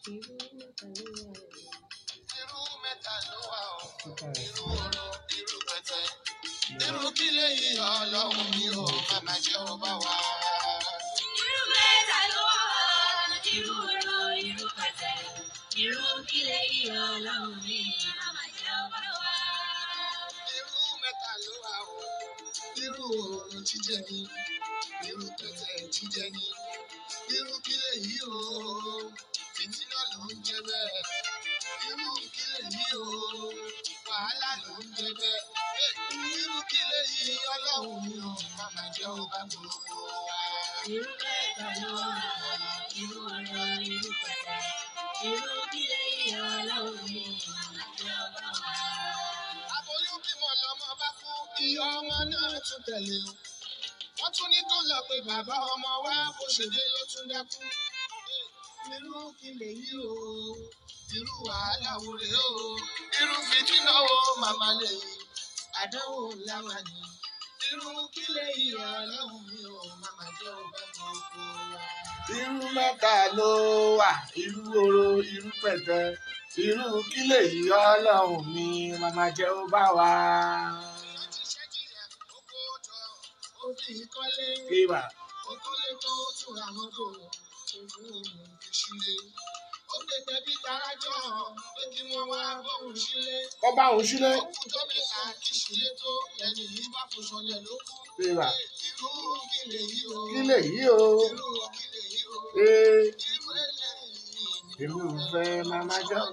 irú mẹ́ta ló wà ó irú oró irú pẹ̀tẹ́ irú kí lèyí ọlọ́run mi ò màmá jẹ́ ó bá wà. Irú mẹ́ta ló wà, irú oró, irú pẹ̀tẹ́, irú kílẹ̀ yìí ọlọ́run mi, àmà jẹ́ ọba wa. irú mẹ́ta ló wà ó irú oró jíjẹ ni irú pẹ̀tẹ́ jíjẹ ni irú kí lèyí o fìtínà ló ń jẹ bẹ́ẹ̀ irú kí lèyí o wàhálà ló ń jẹ bẹ́ẹ̀ irú kí lèyí ọlọ́run mi ò màmá jẹ́ ó bá gbogbo wa. Irú mẹ́ta ló wà, irú oró, irú pẹ̀tẹ́, irú kílẹ̀ yìí ọlọ́run mi, àmà jẹ́ ọba wa. aboyún bímọ lọmọ bá kú ìyá ọmọ náà tún tẹ̀lé o wọ́n tún ní tó lọ pé bàbá ọmọ wa bó ṣe dé ló tún dákú irú kí lèyí o irú wàhálà wo rèé o irú fìtínà wo màmá lèyí àdánwò làwà ní irú kí lèyí ọlọ́run mi ò màmá jẹ́ ọba gbogbo wa. irú mẹ́ta ló wà irú oró irú pẹ̀tẹ́ irú kí lèyí ọlọ́run mi màmá jẹ́ ó bá wa. ìrántí ṣẹ́jìyà ó kó jọ ó fi kọ́lé. ìwà Okòlè tó tún àwọn tó ojú òun fi sílé. Ó lè tẹ̀bí tarajọ́ pé kí wọ́n wá bóun sílé. kọ́ bá òun sílẹ̀. Ó kù tó mẹ́ta kí sílé tó lẹ́yìn yìí bá fò sọlẹ̀ ló kú. ìwà Irú kí lè yí o. kí lèyí o. Irú kí lè yí o. ee Irú eléyìí. èmi ò fẹ́ màmá jẹ́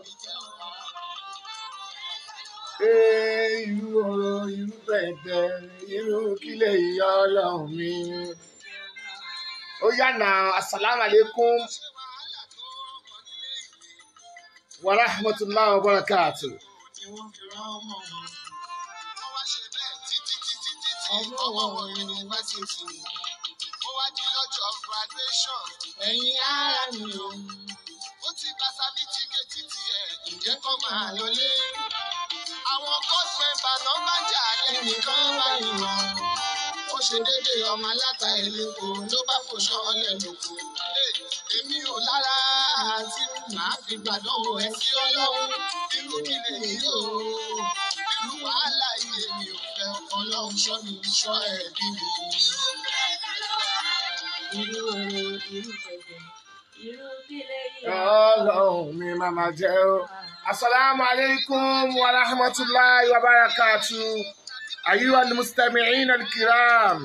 ee irú oró irú pẹ̀tẹ́ irú kí lèyí ọlọ́run mi. ó yá na asalaamualeykum Ṣé wàhálà tó ọmọ nílé ìwé wa rahmatulahi wa barakatuh. ni wọ́n fi rán ọmọ wọn? Wọ́n wá ṣe bẹ́ẹ̀ títí títí títí ọwọ́ wọn yunifásitì. Ó wá di lọ́jọ́ graduation. Ẹ̀yin ara mi o. Ó ti gba sábìtìkẹ́tì tiẹ̀ ǹjẹ́ kọ́ máa lọlé. Àwọn course member náà bá jà lẹ́nìkan báyìí wọn. Ó ṣe dédé ọmọ aláta ìlẹ́kọ ló bá fò sọ́ọ́lẹ̀ lóko. Èmi ò lára àti màá fi gbàdánwò ẹ sí ọlọ́run. Irú kí lè yí o? Irú wàhálà yìí èmi ò fẹ́ ọlọ́run ṣọ́ mi ṣọ́ ẹ̀bí mi. Irú oró, irú pẹ̀tẹ́, irú kílẹ̀ yìí ọlọ́run mi màmá jẹ́ ó. asalaamu aleykum wa rahmatulahi wa barakatuh. ayuha almustami'in alkiram.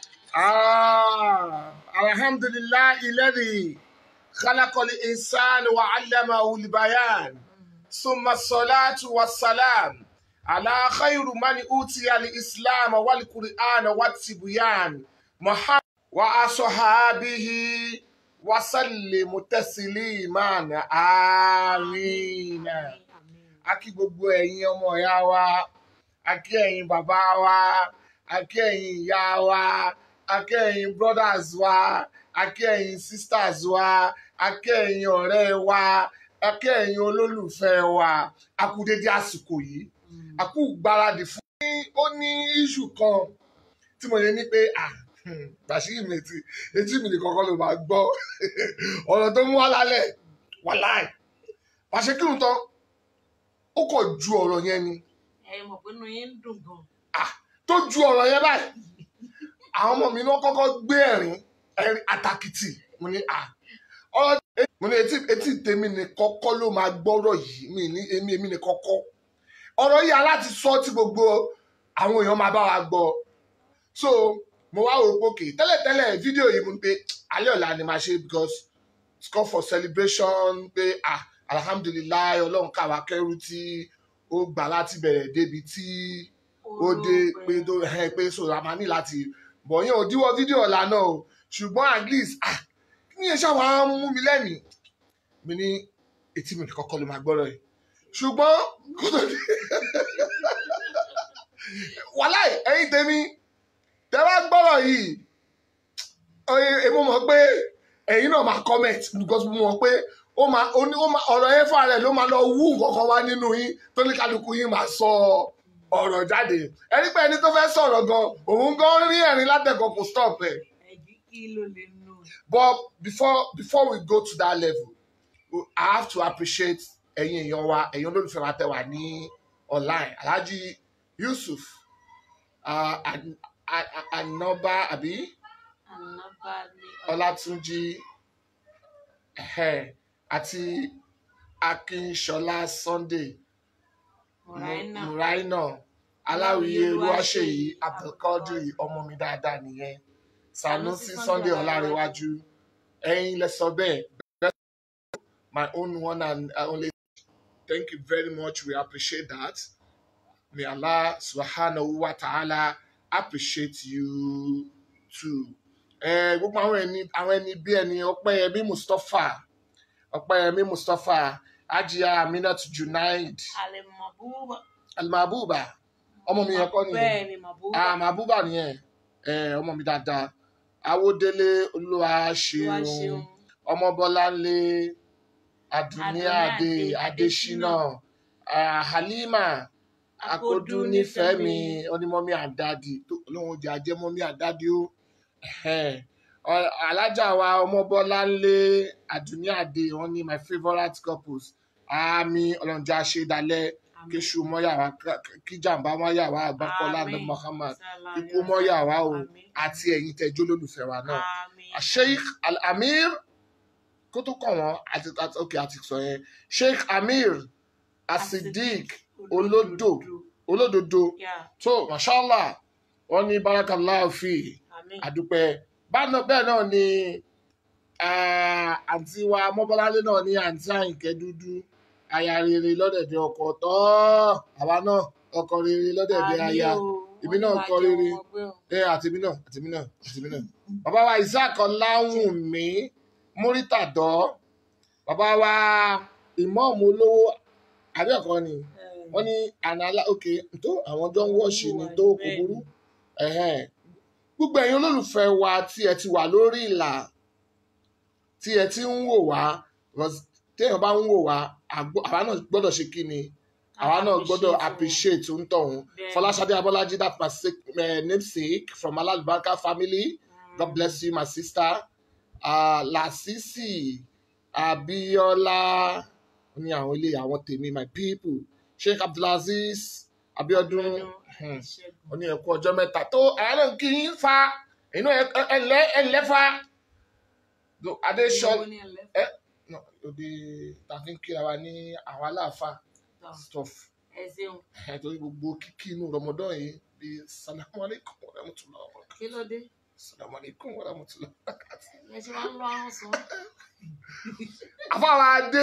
ah alhamdulillahi alladhi khalaqa al-insan wa 'allamahu al-bayan. ثم الصلاة والسلام على خير من أوتي الإسلام والقرآن والتبيان محمد وأصحابه وسلم تسليما آمين a kí gbogbo ẹ̀yin ọmọ ìyá wa a kí ẹ̀yin bàbá wa a kí ẹ̀yin ìyá wa a kí ẹ̀yin brothers wa a kí ẹ̀yin sisters wa a kí ẹ̀yin ọ̀rẹ́ wa a kí ẹ̀yin olólùfẹ́ wa a kú dédé àsìkò yìí a kú gbáradì fún. ó ní iṣu kan tí mo lè ní pé ah bàṣírí mi ti etí mi nìkan kọ́ ló máa gbọ́ ọ̀rọ̀ tó mú wá lálẹ́ wàláì pàṣẹ kírun tán ó kọ̀ ju ọ̀rọ̀ yẹn ni ẹ mọ̀ pé inú yín ń dùn gan. tó ju ọ̀rọ̀ yẹn báyìí àwọn ọmọ mi náà kọ́kọ́ gbé ẹ̀rín ẹ̀rín àtàkìtì mo ní à ọ̀rọ̀ mo ní etí etí tèmi ní kọ́kọ́ ló máa gbọ́rọ̀ yìí mi ní èmi èmi ní kọ́kọ́ ọ̀rọ̀ yìí aláti sọ tí gbogbo àwọn èèyàn máa bá wa gbọ́ so mo wá wò pókè tẹ́lẹ̀tẹ́lẹ̀ fídíò yìí mo ní pé alẹ́ ọ̀la ni màá ṣe because it's called for celebration pé ah alhamdulilayi ọlọ́run káwa kẹ́rù tí ó gbà láti bẹ̀rẹ̀ débi tí ó dé pé tó ẹ pé sọ̀rọ̀ a máa ní láti bọ̀ yẹn ò díwọ́ fídíò ọ̀la náà o ṣùgbọ́n at least ah kí ni iṣẹ́ wa ń mú mi lẹ́mìí mi ní etí mi kọ́kọ́ ló máa gbọ́rọ̀ yìí ṣùgbọ́n kó tó dé wàláì ẹ̀yin tèmi tẹ́ bá gbọ́rọ̀ yìí èmo mọ̀ pé ẹ̀yin náà máa comment because mo mọ̀ pé ó máa ó ní ó máa ọ̀rọ̀ yẹn fún ara ẹ̀ ló máa lọ wú nǹkan kan wá nínú yín tó ní kálukú yín máa sọ ọ̀rọ̀ jáde ẹni pé ẹni tó fẹ́ sọ̀rọ̀ gan òun gan rí ẹ̀rín látẹ̀kọ̀ kò stop ẹ̀ ẹ̀jí kí ló lè nù. but before before we go to that level I have to appreciate ẹ̀yin èèyàn wa ẹ̀yin olólùfẹ́ wa tẹ́ wà ní online Alhaji Yusuf uh, An- An- An- Anoba àbí Ọlátúnjí ẹ̀hẹ́, àti Akínṣọlá Sunday Muraina. Muraina Aláwìyé Olúwaṣèyí Abdulkadir ọmọ mi dáadáa nìyẹn Sanusi Sunday Ọlárẹ̀wájú ẹ̀yin lẹ sọ bẹ́ẹ̀ my own one and only thank you very much we appreciate that may Allah subhanahu wa ta'ala appreciate you too. ẹ gbogbo àwọn ẹni àwọn ẹni bí ẹni Ọpẹ́yẹmí Mustapha Ọpẹ́yẹmí Mustapha Ajia Aminat Junaid Ale Mabuba. Almabuba ọmọ mi yẹn kọ́ nìyẹn Bẹ́ẹ̀ ni Mabuba. ah Mabuba nìyẹn ẹ ọmọ mi dáadáa Awódélé Olúwa Olúwa ṣeun ṣeun. ọmọbọláńlé adúníàdé Adúníàdé adésínà ah, halima akódú nífẹ̀ẹ́ mi onímọ̀mí àdádì tó lóun jẹ́ ajẹ́mọ́mí àdádì ó Ẹ̀hẹ́n. Ọ- alájà wa ọmọbọláńlé adúníàdé wọn ní my favourite couples àmì ọlọ́njà ṣẹdálẹ́ Àmín. kéṣù mọ́yàwá kíjàmbá mọ́yàwá àgbákọ́lá ní Àmín. Muhammad Sallallahu ikú mọ́yàwá o Àmín. àti ẹ̀yin tẹ́jú olólùfẹ́ wa náà Àmín. sheikh al-amir kó tó kàn wọ́n àti àti ok àti sọ yẹn sheikh amir asidik olódò olódodo Yeah. tó mashallah wọ́n ní barakallahu fi Àmín. àdúpẹ́ báná bẹ́ẹ̀ náà ni ah, àǹtí wa mọ́bọ́láńlé náà ní àǹtí àyìnkẹ́ dúdú aya rere lọ́dẹ̀dẹ̀ ọkọ tọ́ àwa náà ọkọ rere lọ́dẹ̀dẹ̀ Àmín aya o. èmi náà Wọ́n ní kọ máa jẹ́ rere. wọn gbé o. ẹ àtìmí náà àtìmí náà àtìmí náà bàbá wa isaac ọláwùnmí múrítàdọ́ bàbá wa ìmọ̀ọ́mù olówó àbẹ́ẹ̀kọ́ ni Eh, wọ́n ní ànálà òkè tó àwọn jọ ń wọ́ọ̀ṣì ni tó kò burú ẹ̀hẹ́n. gbogbo ẹ̀yin olólùfẹ́ wa tí ẹ ti wà lórí ìlà tí ẹ ti ń wò wá because téèyàn bá ń wò wá àgbọ́- àwa náà gbọ́dọ̀ ṣe kí ni àwa náà gbọ́dọ̀ appreciate ń tọ̀hún Bẹ́ẹ̀. fọláṣadé abọ́lájí that my sick, uh, namesake from alalbarika family Mm. god bless you my sister uh, lasisi abiola ó ní àwọn ilé àwọn tèmi my people sheikh abdulaziz abiodun hmm, ó ní ẹkú ọjọ́ mẹ́ta tó àwọn náà kì í fa inú ẹlẹ ẹlẹ fa Do- adéṣọ Ìwọ ni ẹlẹ́fà. no, òde tàbí kíra wa ní àwọn aláàfáà Tọ́, stuff ẹ ṣeun. ẹ torí gbogbo kíkí inú rọmọdán yìí bíi salamu alaikum wa rahmatullahi wa barakatuh Kí ló dé? salamu alaikum wa rahmatullahi wa barakatuh. Ẹ ṣe máa ń lọ àrùn sùn. àfáwọn adé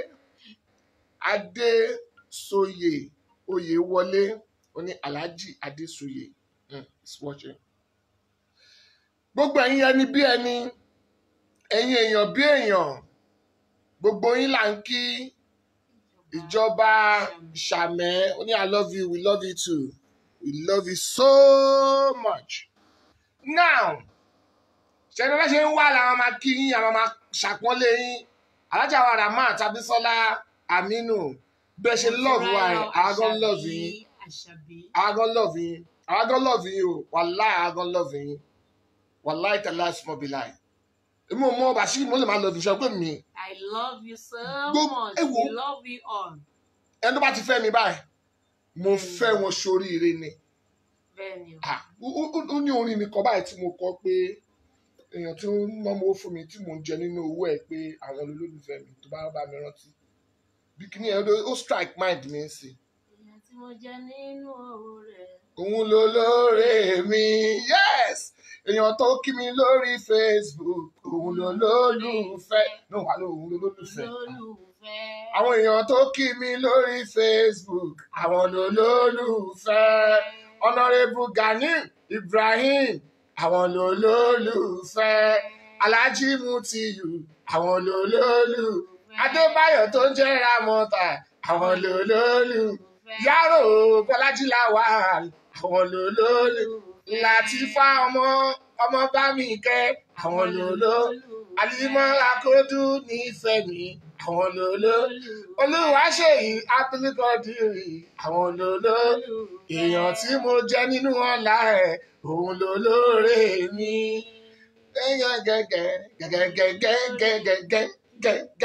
adé soyè oyè wọlé ó ní alhaji adésoyè mm, is watching. gbogbo ẹ̀yin ẹni bí ẹni ẹ̀yin èèyàn bí èèyàn gbogbo yín là ń kí ìjọba sàmẹ́ ó ní i love you we love you too we love you so much. now ṣẹ́ni bá ṣe ń wá làwọn máa kí yín àwọn máa ṣàpọ́nlé yín alájà wa ramat abisola aminu bẹ́ẹ̀ ṣe love wa ẹ̀ àwọn gan love yín Àṣàbí. àwọn gan love yín àwọn gan love yín o wàláì àwọn gan love yín wàláì tẹ̀lé àìsàn bí láì èmi ò mọ bàṣírí mo lè máa lọ ìfisọ pé mi I love you so Gbogbo- much. ẹ wo. We love you all. ẹni tó bá ti fẹ́ mi báyìí mo fẹ́ wọn sóríire ni Bẹ́ẹ̀ni o. Ah, ó- ó ó ní orin nìkan báyìí tí mo kọ pé èèyàn tí ó ń náwó fún mi tí mò ń jẹ nínú owó ẹ̀ pé àwọn olólùfẹ́ mi tó bá bá mi rántí bí kìíní ẹ̀ ló- ó strike mind mi sí Ìyá tí mo jẹ nínú owó rẹ̀. òun ló lóore mi yes èèyàn tó kí mi lórí Facebook òun ló lólùfẹ́ no wà ló òun ló lólùfẹ́ Olólùfẹ́. àwọn èèyàn tó kí mi lórí Facebook àwọn ló lólùfẹ́ honourable Gani Ibrahim àwọn ló lólùfẹ́ Alhaji Mutiyu àwọn ló lólùfẹ́ Adébáyọ̀ tó ń jẹ́ Ramọ́ta àwọn ló lólùfẹ́ Yàrá Bọ́lájí Lawal àwọn ló lólùfẹ́ Latifa ọmọ ọmọ bámi kẹ́ àwọn ló lólùfẹ́ Alimọ Akodu nífẹ̀ẹ́ mi àwọn ló lólùfẹ́ olùwàṣeyì abilékọdìrì àwọn lóló èèyàn tí mo jẹ nínú ọlá ẹ òun ló lóore mi gẹgẹgẹgẹ gẹgẹgẹgẹgẹgẹgẹ ah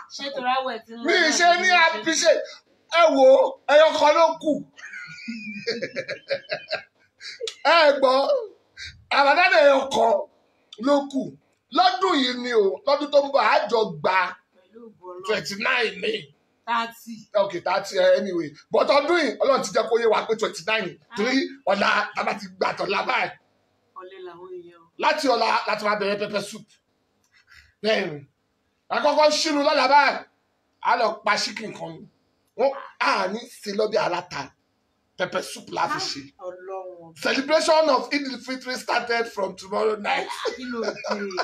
ṣé torí àwẹ̀ tí mo mi náà ṣe ní appreciate ẹ wo ẹyọ kan ló kù ẹ gbọ́ àbádádé ẹyọ kan ló kù lọ́dún yìí ni o lọ́dún tó ń bọ̀ àjọ gba pẹ̀lú ìbọ̀lọ́ twenty nine ní thirty ok thirty anyway but ọdún yìí ọlọ́run ti jẹ́ kó yé wa pé twenty nine torí ọ̀la tábà ti gbà tọ̀la báyìí ọ̀lẹ́ làwọn èèyàn láti ọ̀la láti máa bẹ̀rẹ̀ pepper soup bẹ́ẹ̀ni àkọ́kọ́ ṣínú lọ́la báyìí a lọ pa chicken kan ni wọ́n á ní sí lọ́bí aláta pepper soup la fi ṣe ọlọ́run celebration of Eid al-Fitr started from tomorrow night kí ló dé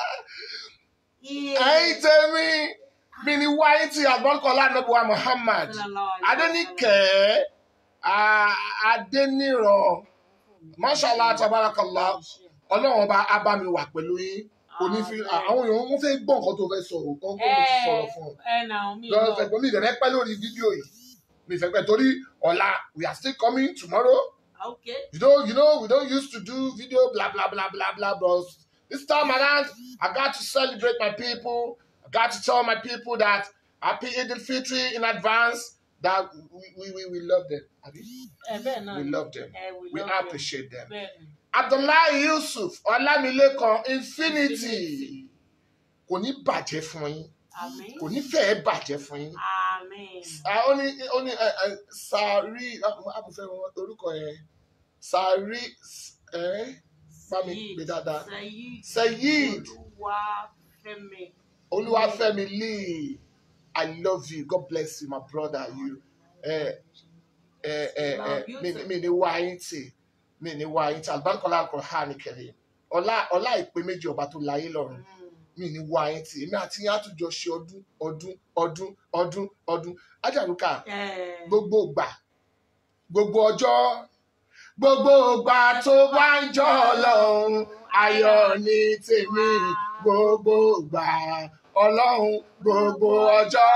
ẹ̀yin tèmi mi ni wáyé tí àgbọ̀nkọ́lá nàbùwà Muhammad Adéníkẹ́ ah, Adéníran mashallah tabarakallah ọlọ́run ọba á bá mi wà pẹ̀lú yín onífi àwọn èèyàn wọn fẹ́ gbọ́ nǹkan tó fẹ́ sọ̀rọ̀ kọ́ kó mo ti sọ̀rọ̀ fún ọ. ẹ nà mí lọ́wọ́ fẹ́ gbọ́ mi ìdẹ̀rẹ́ pẹ́ lórí fídíò yìí mi fẹ́ pẹ́ torí ọ̀la we are still coming tomorrow ok you know you know we don't used to do video blah blah blah blah blah but this time around I got to celebrate my people I got to tell my people that happy Eid al-Fitr in advance that we we we, we love them abi ẹ bẹ́ẹ̀ náà we ni. love them ẹ we love them. appreciate them. bẹ́ẹ̀ ni Abdullahi Yusuf Ọlámilékan Infinity kò ní bàjẹ́ fún yín àmín kò ní fẹ́ẹ́ bàjẹ́ fún yín. àmín Ah, ó ní ó ní ẹ, ẹ, sàárì àmúfẹ́ wọn orúkọ yẹn sàárì ẹ bá mi gbé dáadáa Sayid Sayid Olúwafẹ́mi Olúwafẹ́mi Lee I love you God bless you my brother you ẹ ẹ ẹ ẹ mi mi ní wá yín tì mi ní wá yín tì àlùbáríkọlá Al-Qur'an Karim ọlá ọlá ìpè méjì ọba tó láyé lọ́run mi ní wá yín tì èmi àti yín àtúnjọ ṣe ọdún ọdún ọdún ọdún ọdún ajaruka gbogbo ìgbà gbogbo ọjọ́ gbogbo ìgbà tó bá ń jọ ọlọ́run ayọ̀ ní tèmi gbogbo ìgbà ọlọ́run gbogbo ọjọ́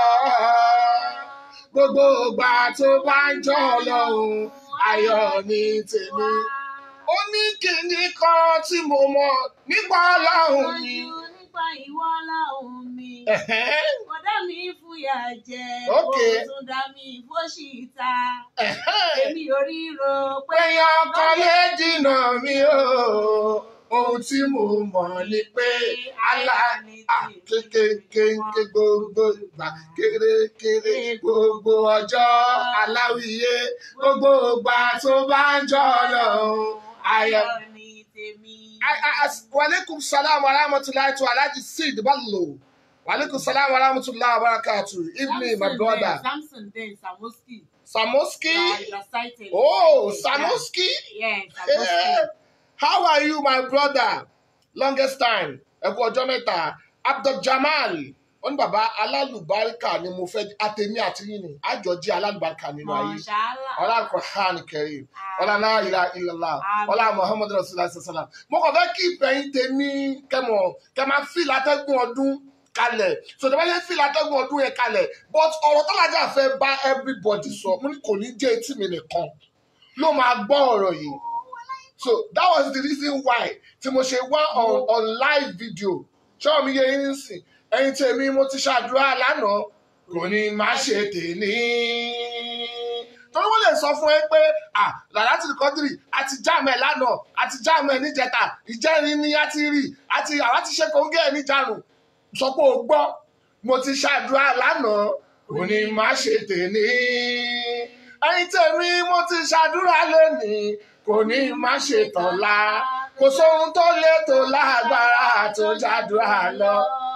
gbogbo ìgbà tó bá ń jọ ọlọ́run ayọ̀ ní tèmi. ó ní kinní kan tí mo mọ̀ nípa ọlọ́run mi. nípa ìwọ ọlọ́run mi Ẹ̀hẹ́n, bọ́dá mi fúyà jẹ Ok. ó tún dá mi fóṣìta ẹ̀hẹ́n. èmi ò ríro pé péyàn kan lè dínà mí o ohun tí mo mọ̀ ni pé aláàánú kékeré gbogbo ìgbà kérékéré gbogbo ọjọ́ aláwìyé gbogbo ìgbà tó bá ń jọ lọ́hùn ayọ̀. ní tèmi. I- I- as- Walaikum salam wa rahmatullahi to Alhaji Sid Ballo. Walaikum salam wa rahmatullahi wa barakatuh. Evening, my Samson brother. then, Samson then Samoski. Samoski. Yeah, you're cited. Oh, Cited, Samoski. Yeah, Samoski. Eh, How are you, my brother? Longest time. Ẹ kú ọjọ́ mẹ́ta. Abdul Jamal. Wọ́n ní bàbá alálùbáríkà ni mo fẹ́ àtẹ̀mí àti yín ni. Àjọ jẹ́ alálùbáríkà nínú ayé. Mashallah. Ọlá Al-Qur'an Karim. Ọlá la ilaha illallah. Àmín. Ọlá Muhammadu Rasulullah sallam. Mo kàn fẹ́ kí ìfẹ̀yìn tèmi kẹmọ̀ kẹ máa fi látẹ́gùn ọdún kalẹ̀. Sọ̀tẹ̀ bá yẹ fi látẹ́gùn ọdún yẹn kalẹ̀. But ọ̀rọ̀ tọ́lájà fẹ́ bá everybody sọ. Mo ní kò ní jẹ́ etí mi nìkan ló máa gbọ́ ọ̀rọ̀ yìí. So that was the reason why tí mo ṣe wá on, on live video. Ṣé mi yẹ yín sìn? Ẹyin tèmi mo ti ṣàdúrà lánàá. Kò ní má ṣe tèmi. Torí wọ́n lè sọ fún ẹ pé à làlá ti kọ́dìrì àti jáàmù ẹ̀ lánàá àti jáàmù ẹ̀ níjẹta ìjẹ́rin ni a ti rí àti àwa ti ṣe kóńgẹ́ ẹ̀ níjàrùn. Sọ pé o gbọ́ mo ti ṣàdúrà lánàá. Kò ní má ṣe tèmi. Ẹyin tèmi mo ti ṣàdúrà lónìí kò ní má ṣe tọ̀la kò sóhun tó lè tó lágbára tó jádùá lọ.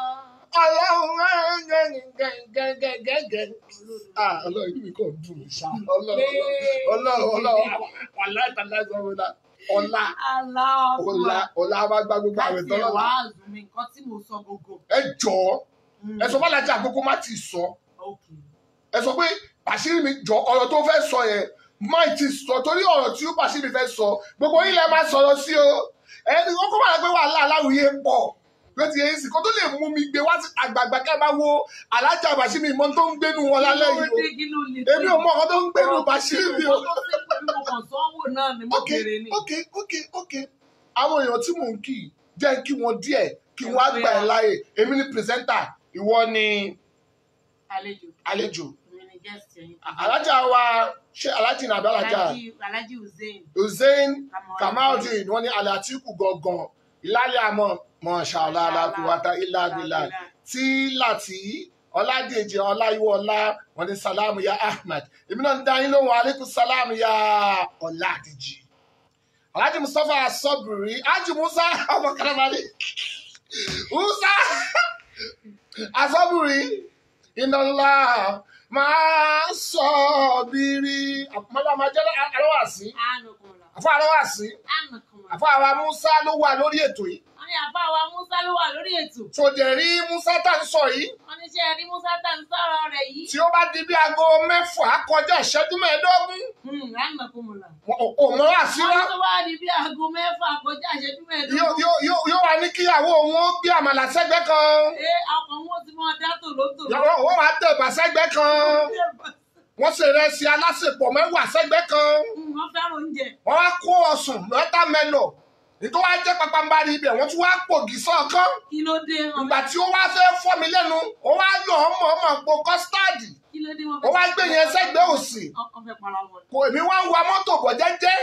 ọlọ́run gẹ́gẹ́gẹ́gẹ́gẹ́. Ah, ọlọ́run inú mi kò dùn mí ṣá ọlọ́run ọlọ́run ọlọ́run ọlá ìtàlágbọ́n ọlá ọlá Allah. ọlá ọlá bá gbá gbogbo àwẹ̀ Láti tán ẹ̀wá lọ́la. àzùmí nǹkan tí mo sọ gbogbo. ẹ jọ̀ọ́ ẹ sọ fọlájà àkókò má ti sọ Okay. ẹ sọ pé bàṣírí mi jọ ọ̀rọ̀ tó fẹ́ sọ yẹn má ti sọ torí ọ̀rọ̀ tí ó bàṣírí fẹ́ sọ gbogbo yín lẹ máa sọ̀rọ̀ sí o ẹni wọn kó máa gbé wàhálà aláwìyé pọ̀ ló ti yẹn sì kó tó lè mú mi gbé wá sí àgbààgbà kẹ́ bá wo alájà bàṣírí mọ́ tó ń gbénu wọn lálẹ́ yìí o Kí ló lè èmi ò mọ ọkọ tó ń gbénu bàṣírí mi o. Ọ̀rọ̀ tó ṣe pẹ̀lú ọkàn sanwó náà ni mo ok bèrè ni. ok ok ok àwọn èèyàn tí mò ń kì í jẹ́ kí wọ́n díẹ̀ kí wọ́n á gbà ẹ́ láàyè èmi ni pírẹsẹ́ńtà ìwọ ni àlejò àlejò èmi ni guest ẹ̀yin alájà wa ṣé alájì nàbẹ alájà Alhaji Alhaji Hussein hussein Kamaldeen. kamaldeen wọn ní alatiku gangan ìlàlẹ àmọ mọṣàlá alákùwátá ìlàbílà tí láti ọládèjì ọláyíwọlá wọn ní salamu ya ahmed èmi náà ń dá yín lóhùn aleykum salamu ya ọládèjì alhaji mustapha asọbìrì haji musa ọmọ karamari musa asọbìrì iná ńlá máa sọ bírí àpamọ́lá máa jẹ́ alọ́wàsí Anakunla. àfọ alọ́wàsí Anakunla. àfọ àwa musa ló wà lórí ètò yìí wọ́n ní àbá wa Musa ló wà lórí ètò sòdè rí musa tá à ń sọ yìí wọ́n ní ṣe rí Musa tá ń sọ̀rọ̀ rẹ̀ yìí. tí ó bá di bí aago mẹ́fà kọjá ìṣẹ́jú mẹ́ẹ̀ẹ́dógún Hmm, Anakunla. ò mọ́ àṣírá wọ́n tó bá di bí aago mẹ́fà kọjá ìṣẹ́jú yóò mẹ́ẹ̀ẹ́dógún. yóò- yóò yóò wá ní kíyàwó òun ó gbé àmàlà sẹ́gbẹ́ kan ṣé ọkàn wọn ti máa dá tòlótò. yàrá òun wàá tẹ̀bà sẹ́gbẹ́ kan wọ́n ṣe ìrẹsì alásèpọ̀ mẹ́wàá sẹ́gbẹ́ kan Hmm, wọ́n fẹ́ràn oúnjẹ. wọ́n wá kó ọsùn mẹ́ta mẹ́lọ̀ nítorí wá jẹ́ pàpàǹbarì ibẹ̀ wọ́n tún wá pògì sọ́ọ̀kan kí ló dé wọn ìgbà tí ó wá fẹ́ fọ́ mi lẹ́nu ó wá yọ̀ ọ́ mọ̀ ọmọ po kọ́stáàdì kí ló dé wọn ó wá gbé yẹn sẹ́gbẹ́ òsì ọkàn fẹ́ para wọn. kò èmi wá ń wa mọ́tò bọ̀ jẹ́jẹ́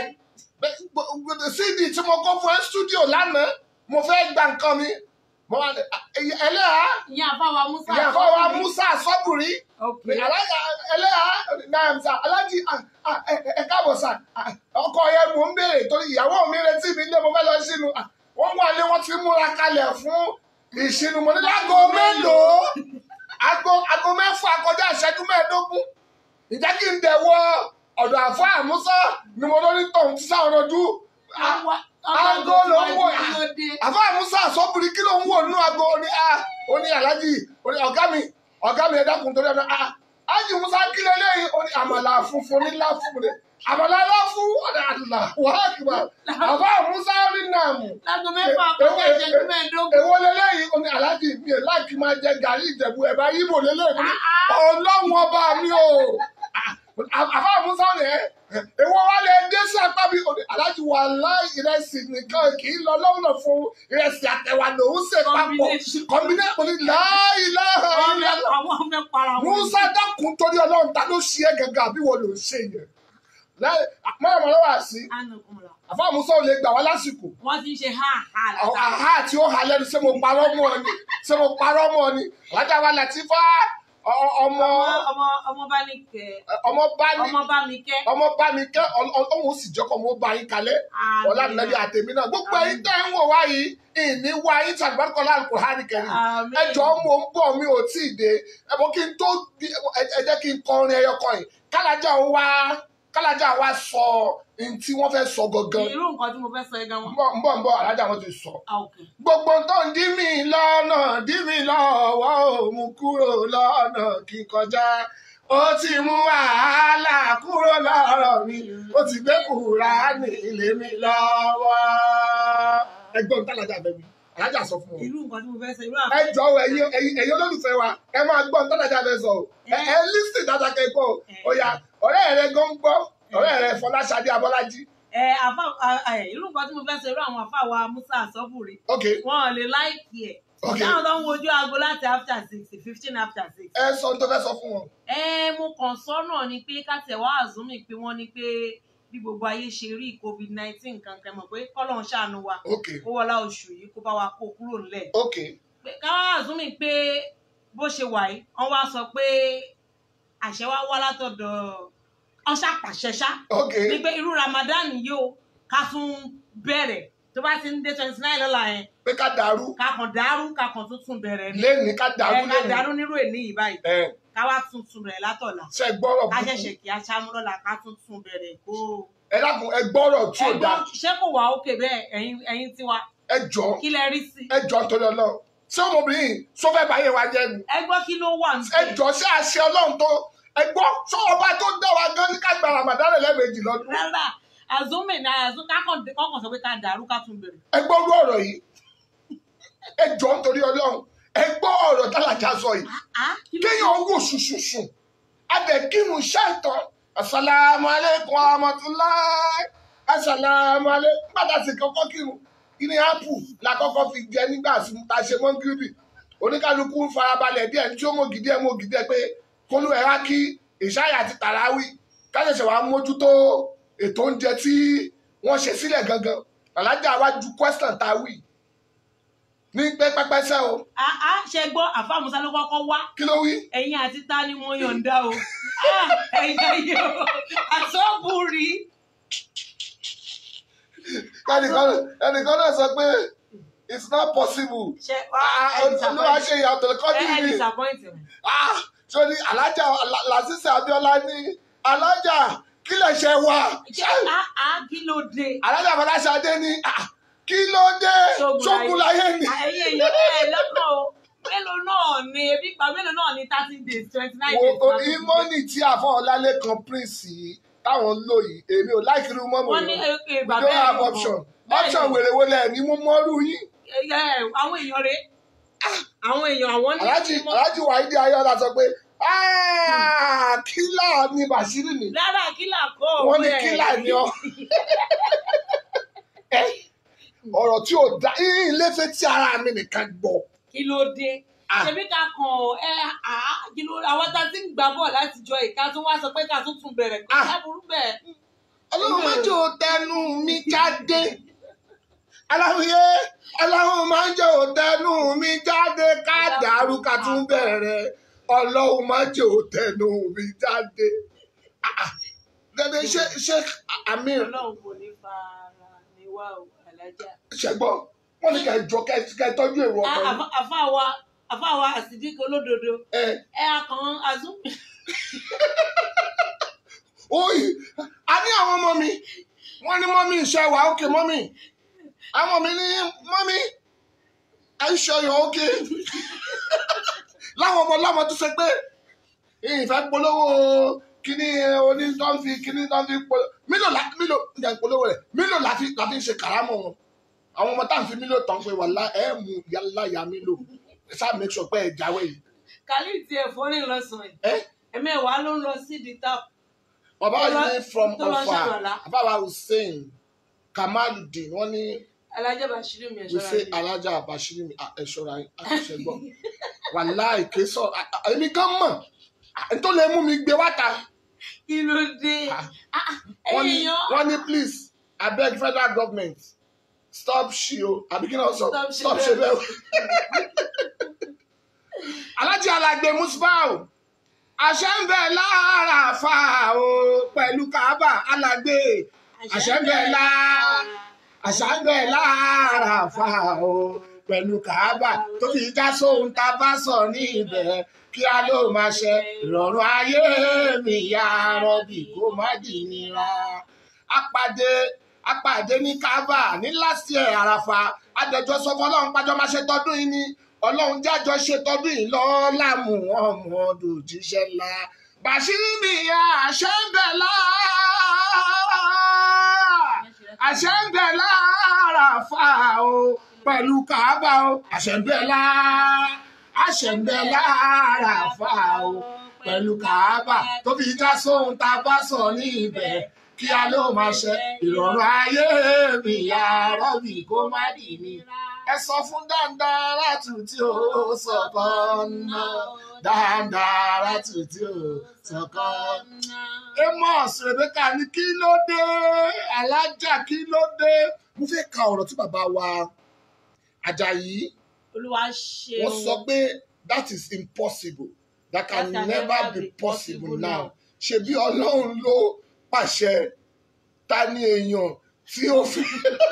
cd tí mo kọ́ fún ẹ stúdíò lánàá mo fẹ́ gba nǹkan mi mo wá ní ẹlẹ́yà ìyá àbáwa Musa. ìyàbọ̀ wa musa sọ́bùrí ok alága ẹlẹ́yà nàìjíríà alájí ẹ káàbọ̀ sà ọkọ yẹn mò ń béèrè torí ìyàwó mi retí mi lé mo fẹ́ lọ sínú wọ́n wà ní wọ́n ti múra kalẹ̀ fún ìṣínú mo ní láago mélòó aago aago mẹ́fà kọjá ìṣẹ́jú mẹ́ẹ̀ẹ́dógún ìjẹ́ kí n dẹ̀ wọ ọ̀dọ̀ àfọ́ àmúsọ́ ni mo lórí tọ̀hún tí sáwọn ọdún aago ló ń wò kí ló dé. àfọ́ àmúsọ́ àsọ́bùrí kí ló ń wò nínú aago ó ní a ó ní aláàjì ó ní ọ̀gá mi ọ̀gá mi ẹ dákun torí ọ̀dọ̀ a ájì musa kí ló léyìn ó ní àmàlà funfun ní láfún mi àmàlà láfún ọ̀dà àdùlà wàhálà kìbà àfọ́ àmúsọ́ ní nàmù láago mẹ́fà kọjá ìṣẹ́jú mẹ́ẹ̀ẹ́dógún. èwo lélẹ́yìn ó ní aláàjì mi ẹ̀ láìkí máa jẹ gàrí ìjẹ̀bú ẹ̀ bá yíbò lélẹ́yìn ọlọ́run ọba mi o àbá àmúsá ni ẹ èwo wa lè dé sí apá mi aláàjì wà láì ìrẹsì nìkan kì í lọ lọ́wọ́ fún ìrẹsì àtẹ̀wà lòún ṣe papọ̀ Combination. kọ́mbínẹ́tì ní láìláha Wọ́n fẹ́- àwọn fẹ́ para wọn. musa dákun torí ọlọ́run ta ló ṣe é gẹ́gẹ́ àbí wọ́n ló ń ṣe yẹn mọ́ràmọ́ lọ́wọ́ àṣì Anakunla. àfa àmúsá ò lè gbà wá lásìkò wọ́n ti ń ṣe ha ha àwọn látàrí. àhá tí ó ha lẹ́nu ṣé mo parọ́ mọ́ ọ ni ṣé mo parọ́ mọ́ ọ ni alájà wa Latifa ọ- ọ- ọmọ ọmọ ọmọ ọmọ bá ní kẹ ọmọ bá ní ọmọ bá mi kẹ. ọmọ bá mi kẹ́ ọlọ́run sì jọ́kọ̀ mo bá yín kalẹ̀ ọ̀la nàbí àtẹ̀mí náà gbogbo ẹ̀yin tẹ́ ń wò wá yìí ìní wá yín tàbí bá kọ́lá Al-Qur'ani kẹrin Àmín. ẹjọ́ mo ń bọ̀ mi ò tí ì dé ẹ̀bùn kí n tó di- ẹ ẹ jẹ́ kí n kọrin ẹyọ kan yìí kálájà wa kálájà wa sọ ohun tí wọ́n fẹ́ sọ gangan irú nǹkan tí mo fẹ́ sọ ẹgan ń wọn. bọ̀ ń bọ̀ ń bọ̀ alájà wọn ti sọ Ah, ok. gbogbo tó ń dí mi lọ́nà dí mi lọ́wọ́ ò mú kúrò lọ́nà kí n kọjá ó ti mú wàhálà kúrò lọ́rọ̀ mi ó ti gbé Kùránì lé mi lọ́wọ́. ẹgbọ́n tálájà bẹ̀ mi alájà sọ fún wọn. irú nǹkan tí mo fẹ́ sọ irú ẹ àpò. jọ̀wọ́ ẹ̀yin ẹ̀yin ẹ̀yin olólùfẹ́ wa ẹ máa gbọ́ tálájà bẹ̀ sọ o. ẹ ẹ lísì dáadáa kẹ́kọ̀ọ́ ó yá ọ̀rẹ́ rẹ gan gbọ́ ọ̀rẹ́ rẹ Fọláṣadé Abọ́lájí. ẹ àfa ẹ irú nǹkan tí mo fẹ́ sọ irú àwọn àfa wa Musa Asọ́bùrì ok wọn ò lè láìkì ẹ̀. ok táwọn tó ń wojú aago láti after six fifteen after six. ẹ sọ ohun tó fẹ́ sọ fún wọn. ẹ mo kàn sọ́nà ni pé káṣẹ̀ wá àzúmì pé wọ́n ní pé bí gbogbo ayé ṣe rí covid nineteen kankan mọ̀ pé kọ́lọ̀ ń ṣàánú wa ok kó wọlá oṣù yìí kó bá wa kó kúrò nílẹ̀. ok pé káwá àzúmì pé bó ṣe wà yìí wọ́n wá sọ pé àṣẹ wa wá látọ̀dọ̀ ọṣà pàṣẹṣá ok ní pé irú Ramadan yìí o ká tún bẹ̀rẹ̀ tó bá ti ń dé twenty nine lọ́la yẹn pé ká dàrú ká kàn dàrú ká kàn tún tún bẹ̀rẹ̀ ní lẹ́ni ká dàrú ẹ ká lẹ́ni. dàrú nírú èní yìí báyìí ẹ ká wá tún tún bẹ̀rẹ̀ látọ̀la ṣe gbọ́rọ̀ ká burúkú. ṣẹ̀ṣẹ̀ kí aṣáájú lọ́la ká tún tún bẹ̀rẹ̀ kó. ẹ dákun ẹ gbọ́rọ̀ tí ò dáa ẹ̀gbọ́n ṣé kò wá òkè bẹ́ẹ̀ ẹ̀yin ẹ̀yin tiwa ẹ jọ kí lẹ rí sí. ẹ jọ nítorí Ọlọ́run ṣé ọmọbìnrin yìí sọ fẹ́ báyé wa jẹ́ ni ẹ gbọ́ kí ló wà ní. ẹ jọ ṣé àṣẹ Ọlọ́run tó ẹ gbọ́ sọ ọba tó dá wa gan ní ká gba Ramadan lẹ́ẹ̀mejì lọ́dún rárá àzúmì náà àzún kákan kọkàn sọ pé ká dàrú ká tún bẹ̀rẹ̀. ẹ gbọ́ orú ọ̀rọ̀ yìí ẹ jọ nítorí Ọlọ́run ẹ gbọ́ ọ̀rọ̀ tálájà sọ yìí Ah, kí ló kéèyàn wò ṣùṣùṣù adẹ̀kírun ṣàìtàn asalaamu aleykum amatulah asalaamu aleykum gbàdá sí kọ́kọ́ kírun kíni apple la kọ́kọ́ fi jẹ nígbà tí ta ṣe mọ́ngírìbì oníkálukú ń farabalẹ̀ díẹ̀ tí ó mọ̀ gidi ẹ̀ mọ̀ gidi ẹ̀ pé kólú ẹ̀ wá kí ìṣáyà àti tàràwì káṣẹ̀ṣẹ̀ wàá mójútó ètò oúnjẹ tí wọ́n ṣe sílẹ̀ gangan alájà wá ju question tá a wí ní pẹ́pẹ́pẹ́sẹ́ o àá ṣe gbọ́ àfa musa ló kọ́kọ́ wá kí ló wí ẹ̀yin àti ta ni wọ́n yọ̀ǹda o Ah, ẹ̀yin ayé o àsọ́bùrì ẹnìkan ẹnìkan náà sọ pé it's not possible ṣe olúwa ṣe ìyàtọ̀ kọ́jú ẹ mi disappoint me. Ah, sórí alájà làṣìṣe abiola ní alájà kí lè ṣe wá ṣe àá kí ló dé alájà fọláṣadé ní ah, kí ló dé ṣógun láyé ni ẹ̀yin èèyàn ẹ̀ lọ́kàn o mélòó náà ni ebi pa mélòó náà ni thirty days twenty nine days. wo ìmọ̀nì tí àfọ̀ọ́lálẹ̀ kan prince yìí táwọn ń lò yìí èmi ò láìkí irú mọ́mọ́ wọ́n ní yìí èké we bàbá don't ẹ̀ have option option wèrè wo lẹ̀ ní mú mọ́rú yín àwọn èèyàn rèé àwọn èèyàn àwọn ní. aláàjì aláàjì wàhídì ayọ́lá sọ pé "Ah, kílà ni bàṣírí ni lára kílà kọ́ wọ́n ní ọ̀rẹ́ ẹ̀. kílà ni ọ́ ọ̀rọ̀ tí ò dá ilé fẹ́ tí ara mi nìkan gbọ́ kí ló dé Ah. ṣebí ká kàn ẹ à kí ló àwọn tá a ti ń gbà bọ̀ láti jọ ìka tó wá sọ pé ká tún tún bẹ̀rẹ̀ kó Ah. sábúrú bẹ́ẹ̀. ọlọ́run mẹ́jọ tẹnu mi jáde aláwòye ọlọ́run mẹ́jọ tẹnu mi jáde ká dàrú ká tún bẹ̀rẹ̀ ọlọ́run mẹ́jọ tẹnu mi jáde Ah, ah. dẹ́dẹ́ ṣe ṣe amir ọlọ́run kò ní fara ní wá o alájà. ṣẹgbọ́n wọ́n ní kẹ́ jọ kẹ́ kẹ́ tọ́jú èrò Ah, ọkọ àfa- àfa wa àfa wa àsìdíkì olódodo ẹ ẹ akàn azúmi. oyi a ní àwọn ọmọ mi wọ́n ní mọ́mí iṣẹ́ wa ókè mọ́mí àwọn mi ní mọ́mí are you sure you're okay láwọn ọmọ láwọn tó ṣe pé ìfẹ́ polówó kíní oní tó ń fi kíní tó ń fi polówó mílò lá mílò ń jẹ́ polówó rẹ̀ mílò láti láti ṣe kàrámọ̀ wọn àwọn ọmọ tá à ń fi mílò tán pé wà lá ẹ̀ mú yálà ya mílò ṣáà make sure pé ẹ̀ jáwé yìí khalid tiẹ̀ fọ́nì lọ́sàn-án yìí ẹ́ ẹ̀mẹ́wàá ló ń lọ sí di tap. bàbá Tó lọ- yìí ní from tó lọ Ọ̀fà ṣàlùwàlá. bàbá hussein kamaludin wọ́n ní alájà bàṣírí mi ẹ̀ṣọ́ wíṣẹ alájà àbáṣírí mi ẹṣọra àṣẹgbọ wàláì ké sọ à- à- èmi gan mọ à, tó lè mú mi gbé wáta kí ló dé Ah. Ah, ah, wọ́n ní ẹ̀yin èèyàn wọ́n ní please abeg federal government stop ṣe o àbí kí náà sọ Stop ṣe stop ṣe bẹ́ẹ̀ o. alájà alàgbé musbau àṣẹ ń bẹ lára fa o pẹ̀lú kaaba alàgbé àṣẹ ń bẹ lára àṣà ń bẹ lára fa o pẹ̀lú kàábà tó fi já sóhun tá a bá sọ ní ibẹ̀ kí a ló máa ṣe ìrọ̀rùn ayé mi ya rọ́bì kó má dì nira. apàdé apàdé ní kàábà ní last year àràfà adẹjọ sọ fún ọlọ́run pájọ máa ṣe tọdún yìí ni ọlọ́run jájọ ṣe tọdún yìí lọ́ọ́lá mú ọmọ òjíṣẹ́ ńlá bàṣírí mi ya àṣẹ ń bẹ lára àṣẹ ń bẹ lára fa o pẹ̀lú kàábà o àṣẹ ń bẹ lára àṣẹ ń bẹ lára fa o pẹ̀lú kàábà tó fi já sóhun tá a bá sọ ní ibẹ̀ kí a ló máa ṣe ìrọ̀rùn ayé mi ya rọ́bì kó má dì mí. ẹ sọ fún dáńdára tù tí ó sọ̀kan náà dáńdára tù tí ó sọ̀kan náà. Amos Rebecca ní kí ló dé alájà kí ló dé mo fẹ́ ka ọ̀rọ̀ tí bàbá wa Àjàyí olúwa ṣe wọ́n sọ pé that is impossible that can That can never never be be possible possible now now. ṣebí Ọlọ́run ló pàṣẹ ta ni èèyàn tí ó fi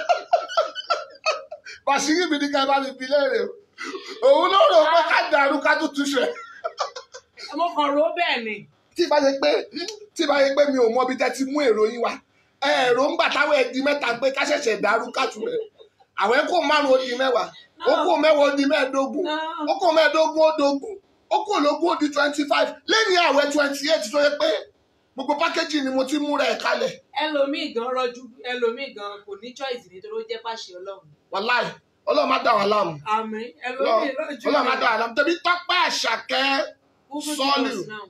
Bàṣírí mi ní ká bá mi bi léèrè o òun ló rò pé ká dàrú ká tún túṣe ọmọ kan ro bẹ́ẹ̀ ni tí bá ṣe pé tí bá ṣe pé mi ò mọ ibi tẹ́ ti mú èrò yín wá èrò ń gbà táwọn ẹ̀dí mẹ́ta pé ká ṣẹ̀ṣẹ̀ dàrú ká tún rẹ̀ àwọn ẹ̀kọ́ márùn-ún ó di mẹ́wàá ó kó mẹ́wàá ó di mẹ́ẹ̀ẹ́dógún ó kó mẹ́ẹ̀ẹ́dógún ó dógún ó kó lógún ó di twenty five lẹ́yìn àwẹ̀ twenty eight tó yẹ pé gbogbo pákéjì ni mo ti múra ẹ̀ kalẹ̀ ẹlòmíì gan rọjú ẹlòmíì gan kò ní choice nítorí ó jẹ́ pàṣẹ ọlọ́run wàláì ọlọ́run má dà wá láàmú àmín ẹlòmíì rọjú ọlọ́run má dà wá láàmú tẹ̀bí tọ́pẹ́ àṣàkẹ́ Google Sọ́ọ̀lù. Plus now.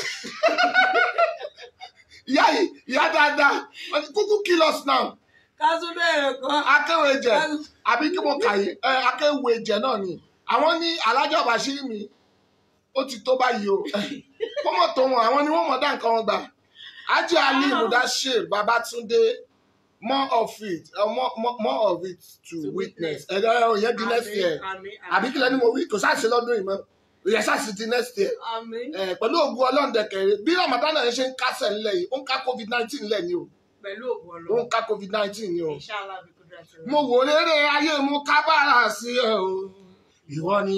ìyá yìí ìyá dáadáa wọ́n ní kúkú kill us now ká tún bẹ̀rẹ̀ kan akéwé jẹ ká tún- àbí kí mo kà yìí ẹ akéwé jẹ náà ni àwọn ní alájà bàṣírí mi ó ti tó báyìí o kọ́mọ̀ tó wọn àwọn ni wọ́n mọ̀ dá nǹkan wọn gbà ájì ali mudashir babatunde more of it uh, more, more, more of it to To witness witness. ẹ̀dá ìyẹn di next year Àmín, àbí kílẹ̀ ni mo wí kò sáà sí lọ́dún yìí mọ́ ìyẹn sáà sí di next year àmín. Eh, pẹ̀lú ògùn ọlọ́ọ̀dẹ̀kẹ̀rẹ̀ bí ramadan náà ṣe ń kásẹ̀ ńlẹ̀ yìí ó ń ká covid nineteen ńlẹ̀ ni o Pẹ̀lú ògùn ó ń ọlọ́run. ká covid nineteen ni o. Inshallah bí kúndùrà ti rẹ̀. mo wò lérè ayé mu kábàárà sí ẹ o ìwọ ni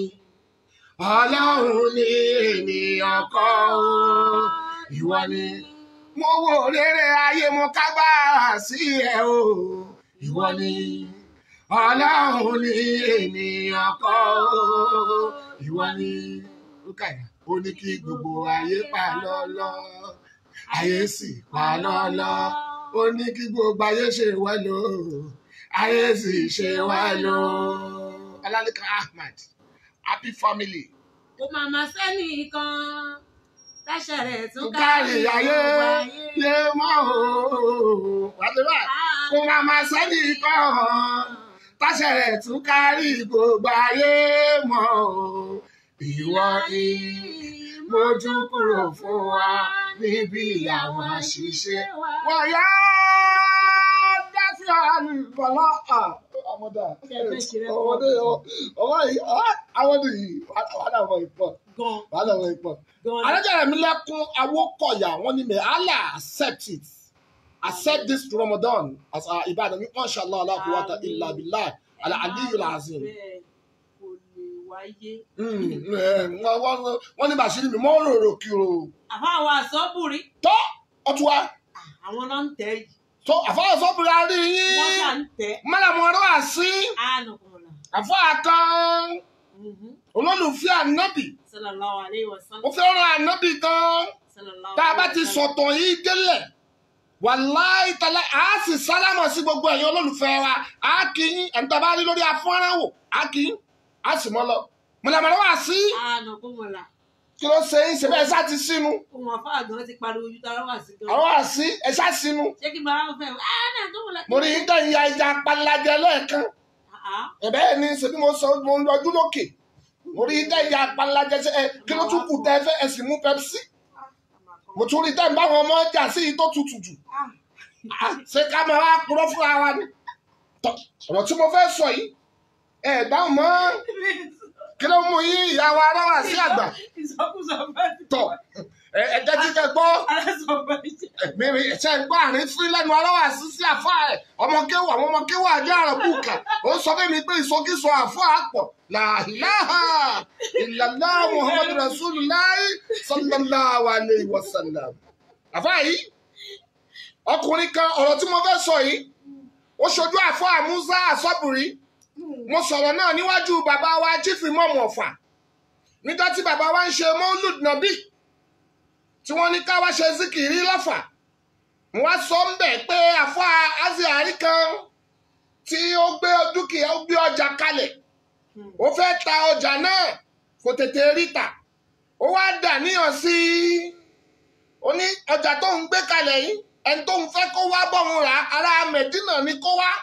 ọlọ́run ní ènìyàn kọ́ o ìwọ ni mo wò lérè ayé mu kábàárà sí ẹ o ìwọ ni ọlọ́run ní ènìyàn kọ́ o ìwọ ni Rúkàyà ó ní kí gbogbo ayé pa lọ́lọ́ ayé sì pa lọ́lọ́ ó ní kí gbogbo ayé ṣe wá lò ayé sì ṣe wá lò. Ọlálẹ́kan Ahmad happy family Kò máa ma sẹ́ni kan. Táṣà rẹ̀ tún tún kárí ayé yé mọ́ o. Wàlúwà kó máa ma sẹ́ni kan táṣẹ rẹ̀ tún kárí gbogbo ayé mọ́ o. Ìwọ ni mójú kúrò fún wa níbi àwọn àṣìṣe. Wọ́n yá dáfí àánú bọ̀lá ọmọdé ọmọdé ọmọ yìí àwọn yìí wàhálà ọmọ ìpọ̀ Gan wàhálà ọmọ ìpọ̀. gan. Alájàrà mi lẹ́kún awókọ̀yà wọ́n ní may Allah accept it. Accept this Ramadan as our Ibadan. We inshallah la quwwata illa billah ala aliyul azim. Bẹ́ẹ̀ kò lè wáyé. Mm, eh, wọ́n- wọ́n- Wọ́n ní Bàṣírí mi mọ́ rorò kìrò. Àfa àwọn àsọ́bùrí. Tọ́ ọtún wa. Àwọn náà ń tẹ̀ yìí. Tó àfọwọ́ sọ́bùrà rí Wọ́n ṣà yín. ń tẹ̀. Mọ́làmọ́ ọ̀rọ̀ wà sí. Ànàkùnmọ̀lá. Àfọ́ àtàn olólùfẹ́ ànábì. Sallallahu alayhi wa Ó sallam. fẹ́ràn ànábì gan-an. Sallallahu tá a bá alayhi ti wa sallam. sọ̀tàn yìí délẹ̀ wàláì tẹ́lẹ̀ a sì sálámọ̀ sí gbogbo ẹ̀yin olólùfẹ́ wa a kì í ẹni tó bá rí lórí afọ́nrán wò a kì í a sì mọ́ lọ. mọ̀lẹ́mọ̀lẹ́ wà sí Ànàkùnmọ̀lá. kí ló ṣe ń ṣe bẹ́ẹ̀ ṣá ti sínú Ohun àfa àgàn ti pariwo ojú tara wà sí gan. àwọn wà sí ẹ ṣá sínú. Ṣé kí n bá wọn fẹ́? Ànàkùnmọ̀lá. mo rí yín tẹ̀yìn ya ìjà apalajẹ lẹ́ẹ̀kan ẹ̀bẹ́ ni ṣe bí mo sọ mo ń lọjú lókè mo rí yín tẹ̀yìn ya apalajẹ ṣe ẹ kí ló tún kù tẹ́ ẹ fẹ́ ẹ sì mú pepsi mo tún rí tẹ̀yìn báwọn ọmọ ọjà sí yìí tó tutù jù Ah, ṣé ká máa wá purọ́ fúnra wa ni Tọ́, ọ̀rọ̀ tí mo fẹ́ sọ yìí ẹ̀ dáhùn mọ́ kí ló mú yín ìyá wa aráwà sí àgbà Ìsọkúsọ bẹ́ẹ̀ ti tọ̀ ẹ ẹ jẹ́ jíjẹ gbọ́ Alásọ bẹ́ẹ̀ ti. mímí ẹ̀ṣẹ́ ń gbọ́ àárín fún lẹ́nu aráwà sí sí àfa ẹ̀ ọmọ kéwù àwọn ọmọ kéwù àjọ àrùn bùkà ó sọ fún mi pé ìsọkísọ àfọ àpọ̀ làhìláhà ìlànà muhammadu rasulillah sallallahu alayhi wa sallam àfa yìí ọkùnrin kan ọ̀rọ̀ tí mo fẹ́ sọ yìí ó ṣojú àfọ àmúzá àsọ́bùrí mo sọ̀rọ̀ náà níwájú bàbá wa chief imam ọ̀fà nígbà tí bàbá wa ń ṣe mọ́lùd nàbí tí wọ́n ní ká wá ṣe zikiri lọ́fà mo wá sọ ń bẹ̀ pé àfọ aziari kan tí ó gbé dúkìá ó gbé ọjà kalẹ̀ ó fẹ́ ta ọjà náà kò tètè rí tà ó wá dà níyàn sí i ó ní ọjà tó ń gbé kalẹ̀ yìí ẹni tó ń fẹ́ kó wá bọ̀hún rà ará mẹ̀dínà ni kó wá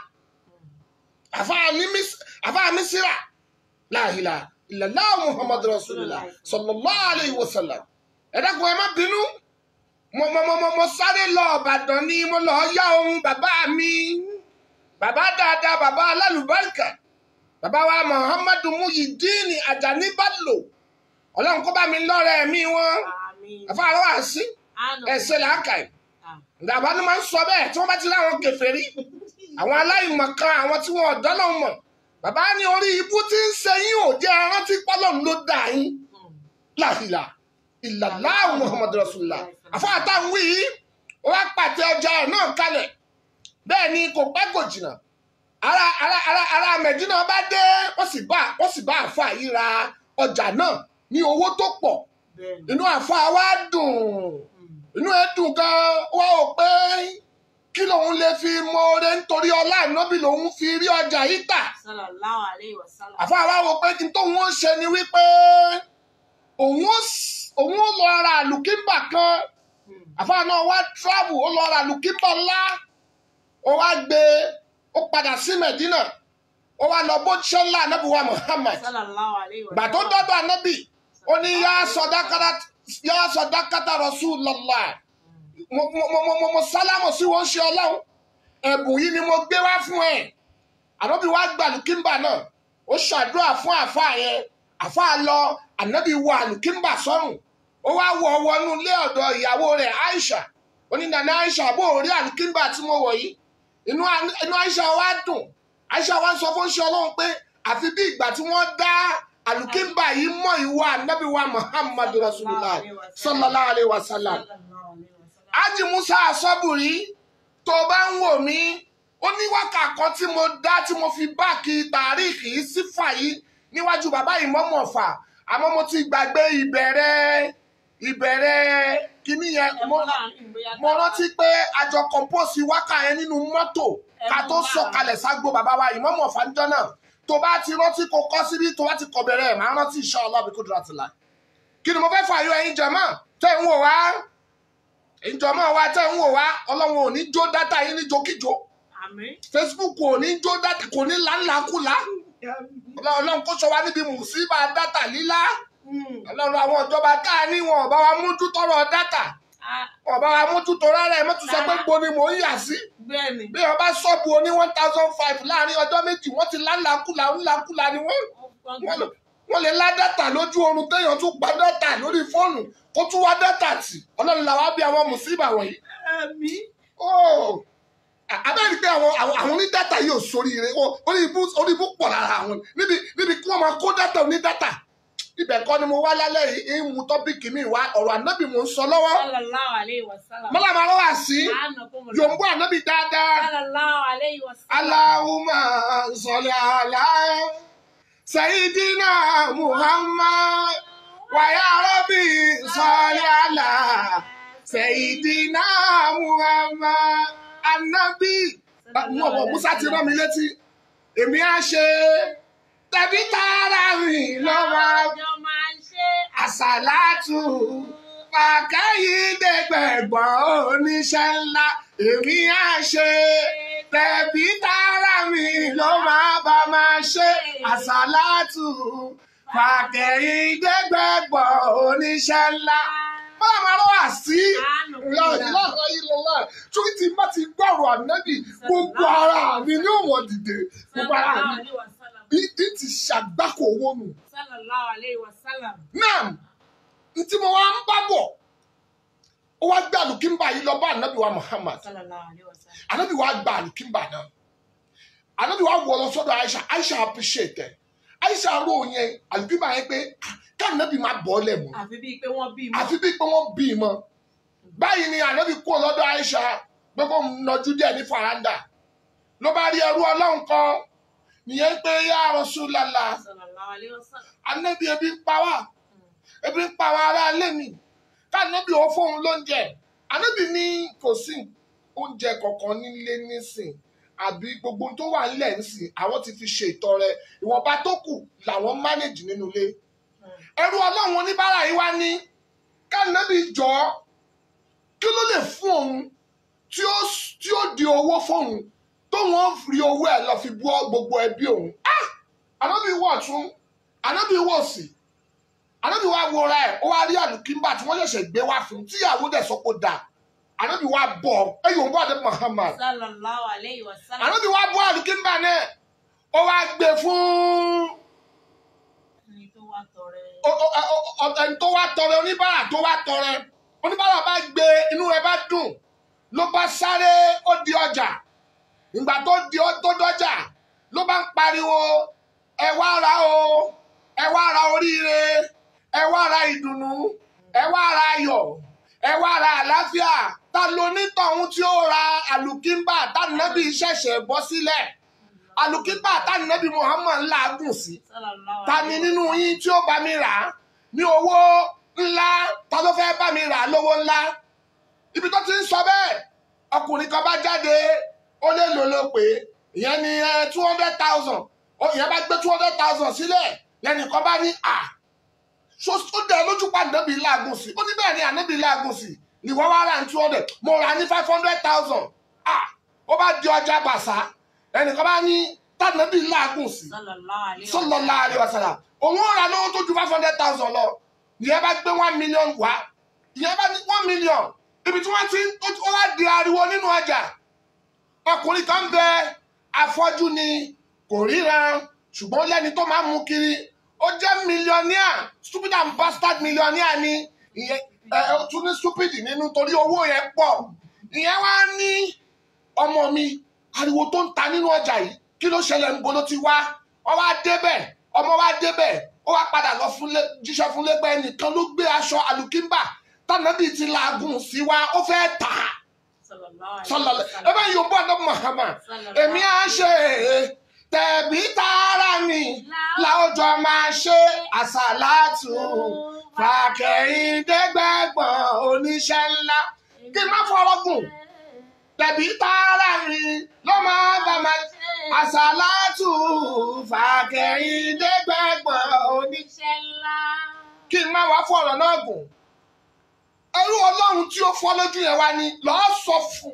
àfáà mísírà láàhìlà ìlàlá muhammadu rasulillah sallallahu alayhi wa sallam ẹ dákun ẹ má bínú mo mo mo mo mo sáré lọ ọbàdàn ni mo lọ yá ohun bàbá mi bàbá dáadáa bàbá alálùbáríkà bàbá wa muhammadu muyidini ajani bello ọlọ́run kó bá mi lọ́rẹ̀ mi wọn Àmín. àfáà lọ́wọ́ àṣì ẹ̀ṣẹ̀ làákàyè ìdàbà ni máa ń sọ bẹ́ẹ̀ tí wọ́n bá ti láwọn kèfèrí àwọn aláìmọ̀kan àwọn tí wọ́n ọ̀dọ́ náà mọ̀ bàbá ní orí ibú tí ń ṣe yín ò jẹ́ rántí pọ́lọ́run ló dà yín láhìlà ìlàlá muhammadu rasulillah àfáàtà ń wí yìí ó wá pàtẹ ọjà ẹ̀ náà kalẹ̀ bẹ́ẹ̀ ni kò pẹ́ kò jìnnà ara ara ara ara mẹ̀dínà bá dé wọ́n sì bá wọ́n sì bá àfa yìí ra ọjà náà ní owó tó pọ̀ Bẹ́ẹ̀ni. inú àfa wa dùn inú ẹ dùn gan wá ò pé kí lòun lè fi mọ oore nítorí ọlá ìnábì lòun fi rí ọjà yìí tà Sallallahu alayhi wa sallam. àfa wa wò pé kí n tóun ó ṣe ni wípé òun ó s- òun ó lọ ra àlùkímbà kan àfa náà wá travel ó lọ ra àlùkímbà ńlá ó wá gbé ó padà sí Medina ó wá lọ bó ṣe ńlá anábì wa Muhammad Sallallahu alayhi wa gbà tó sallam. dọ́dọ̀ anábì ó ní yá sọdákàrà yá sọdákátà Rasulullah mo mo mo mo mo sálámọ̀ sí wọn ṣe ọlọ́run ẹ̀bùn yìí ni mo gbé wá fún ẹ ànábì wá gbà lùkímbà náà ó ṣàdúrà fún àfáà yẹn àfáà lọ ànábì wọ àlùkímbà sọ́rùn ó wá wọ wọnú ilé ọ̀dọ̀ ìyàwó rẹ̀ Aisha ó ní nana Aisha bó o rí àlùkímbà tí mo wọ̀ yìí inú inú Aisha wá dùn Aisha wá sọ fún ṣe ọlọ́run pé àfi bí ìgbà tí wọ́n dá àlùkímbà yìí mọ́ ìwọ ànábì wa Muhammadu Rasulullah sallallahu alayhi wa sallam ájì musa asọ́bùrí tó bá ń wò mí ó ní wákà kan tí mo dá tí mo fi báàkì tàríìkì sífà yìí níwájú bàbá ìmọ̀mọ̀ fà àmọ́ mo ti gbàgbé ìbẹ̀rẹ̀ ìbẹ̀rẹ̀ kíní yẹn mo mo rántí pé àjọ kọ̀ǹpọ̀sì wákà yẹn nínú mọ́tò ká tó sọ̀kalẹ̀ ságbo bàbá wa ìmọ̀mọ̀ fàájọ́ náà tó bá ti rántí kó kọ́ síbí tó bá ti kọ̀ bẹ̀rẹ̀ máa rántí insha Allah bí kudratillah kí ni mo fẹ́ fààyò ẹ̀yin jàmá tẹ́ ń wò wá ìjọmọ wa tẹ́ ń wò wá ọlọ́run ò ní jó dátà yín ní jókíjó Àmín. facebook ò ní jó dátà kò ní láńlákúlá ọlọ́run kó sọ wá níbi mùsíbà dátà lílá Mm. ọlọ́run àwọn ìjọba tá a ní wọn ò bá wa mójútó ọ̀rọ̀ dátà Ah, wọn ò bá wa mójútó rárá ẹ mọ́tò sọ pé gbo ni mò ń yà sí Bẹ́ẹ̀ni. bí wọn bá ṣọ́ọ̀bù oní one thousand five láàrin ọjọ́ méjì wọ́n ti láńlákúlá ńlákúlá ni wọ́n wọ́n lè- wọ́n lè lá dátà lójú oorun téèyàn tún pa dátà lórí fóònù kó tún wá dátà tì ọlọ́run làwọn á bí àwọn mùsíbà wọ̀nyí Àmín. Oh, abẹ́rẹ́ pé àwọn àwọn àwọn oní dátà yóò sórí rẹ̀ orí ibú orí ibú pọ̀ lára àwọn níbi níbi kí wọ́n máa kó dátà oní dátà ibẹ̀ kọ́ ni mo wá lálẹ́ yìí ń mu tọ́pìkì mi wá ọ̀rọ̀ ànábì mò ń sọ lọ́wọ́ Sallallahu alayhi wa sallam. mọ́lá máa lọ́wọ́ sí Anakumullah. yòǹbó ànábì dáadáa Sallallahu alayhi wa sallam. Allahumma salli ala Sayyidina Muhammad wa ya Rabbi salli ala Sayyidina Muhammad ànábì mú ọ̀pọ̀ musa ti rán mi létí èmi á ṣe tẹ̀bí tààrà rìn lọ́wọ́ Ọjọ́ máa ń ṣe àṣàlátù pàkẹ́yìndẹ́gbẹ̀gbọ̀n oníṣẹ́ ńlá èmi á ṣe tẹ̀bí tààrà mi ló máa bá máa ṣe àṣàlátù pàkẹ́yìndẹ́gbẹ̀gbọ̀n oníṣẹ́ ńlá máa máa lọ́wọ́ sí lọ́ọ̀lọ́ọ̀ ìlọ́lá torí tí bá ti gbọ́rọ̀ ànábì gbogbo ara mi ní òwò dìde gbogbo ara Sallallahu mi alayhi wa sallam. bí bí ti ṣàgbákò owó nù. Sallallahu alayhi wa sallam. náà n tí mo wá ń bá bọ̀ ó wá gbé àlùkìmbà yìí lọ bá ànábì wa Muhammad Sallallahu alayhi wa sallam. ànábì wa gba àlùkìmbà náà ànábì wa wọ̀ lọ sọ́dọ̀ Aisha Aisha appreciate ẹ̀ Aisha rò yẹn àlùkìmbà yẹn pé káànábì máa bọ̀ ọ́ lẹ̀ mọ́ Àfi bíi pé wọ́n bí mọ́. àfi bí pé wọ́n bí i mọ́ báyìí ni ànábì kú lọ́dọ̀ Aisha pé kó nọjú díẹ̀ ní faranda ló bá rí ẹrú ọlọ́run kan nìyẹn pé yá Rasulullah Sallallahu alayhi wa sallam. ànábì ebi ń pa wá ebi ń pa àwọn ará ilé mi kánábì ó fóun lóúnjẹ ànábì ní kò sí oúnjẹ kankan nílé nísìn àbí gbogbo ohun tó wà nílẹ̀ nísìn àwọn ti fi ṣe ìtọrẹ ìwọ̀nba tó kù làwọn mánéjì nínú ilé ẹrú ọlọ́run oníbàárà yìí wá ní kánábì jọ kí ló lè fún òun tí ó tí ó di owó fóun tóun ó fi owó ẹ̀ lọ fi bọ́ gbogbo ẹbí òun Ah! ànábì wọ̀ tún ànábì wọ̀ sí ànábì wa wọra ẹ̀ ó wá rí àlùkìmbà tí wọ́n ṣẹ̀ṣẹ̀ gbé wá fún tíyàwó dẹ̀ sọ pé dà ànábì wa bọ̀ ẹ yóò bọ̀ àdé Muhammad Sallallahu alayhi wa sallam. ànábì wa bọ̀ àlùkìmbà náà ó wá gbé fún Ẹni tó wá tọrẹ. o- o- o- o- ẹni tó wá tọrẹ oníbàárà tó wá tọrẹ oníbàárà bá gbé inú rẹ̀ bá dùn ló bá sáré ó di ọjà ìgbà tó di ọ- tó dọjà ló bá ń pariwo ẹ wá ra o ẹ wá ra oríire ẹ wá ra ìdùnnú ẹ wá ra ayọ̀ ẹ wá ra àlàáfíà ta ló nítọ̀hún tí ó ra àlùkìmbà tánàbí ṣẹ̀ṣẹ̀ bọ́ sílẹ̀ àlùkìmbà tánàbí Muhammad làágùn sí Sallallahu ta ni nínú yín tí ó bá mi rà á ní owó ńlá ta ló fẹ́ bá mi rà á lówó ńlá ibi tó ti ń sọ bẹ́ẹ̀ ọkùnrin kan bá jáde ó lè lò ló pé ìyẹn ni two hundred thousand ìyẹn bá gbé two hundred thousand sílẹ̀ lẹ́nìkan bá ní à so ó dẹ̀ lójú pa ànábì láàgùn sí ó ní bẹ́ẹ̀ ni ànábì láàgùn sí ni wọ́n wá rà ní two hundred mo rà ní five hundred thousand à ó bá di ọjà bàṣà ẹnìkan bá ní tànábì láàgùn sí Sallallahu alayhi wa sallam. sallallahu alaihi wasallam òun ó ra lówó tó ju five hundred thousand lọ ìyẹn bá gbé one million wá ìyẹn bá ní one million ibi tí wọ́n ti ń ó wá di ariwo nínú ọjà ọkùnrin kan bẹ afọ́jú ni kò ríran ṣùgbọ́n lẹ́ni tó máa ń mú kiri ó jẹ́ millionaire stupid and bastard millionaire ni ìyẹn ẹ ẹ tún ní stupid nínú torí owó yẹn pọ̀ ìyẹn wá ní ọmọ mi ariwo tó ń ta nínú ọjà yìí kí ló ṣẹlẹ̀ níbo ló ti wá wọ́n wá débẹ̀ ọmọ wá débẹ̀ ó wá padà lọ fún lé jíṣẹ́ fún lẹ́gbẹ́ ẹnìkan ló gbé aṣọ àlùkìmbà tànàbí ti làágùn sí wa ó fẹ́ tà á sọlọlẹ ẹ bá yóò bọ ọdọ Muhammad èmi á ṣe tẹ̀bí tààrà mi láwùjọ máa ṣe àṣàlátù fàkẹ́yìndẹ́gbẹ̀gbọ̀n oníṣẹ́ ńlá kí n má fọ̀rọ̀ gùn tẹ̀bí tààrà mi ló máa bá máa àṣàlátù fàkẹ́yìndẹ́gbẹ̀gbọ̀n oníṣẹ́ Iṣẹ́ ńlá. kí n má wá fọ̀rọ̀ náà gùn ẹrú ọlọ́run tí ó fọ́ lójú yẹn wá ní lọ́ọ́ sọ fún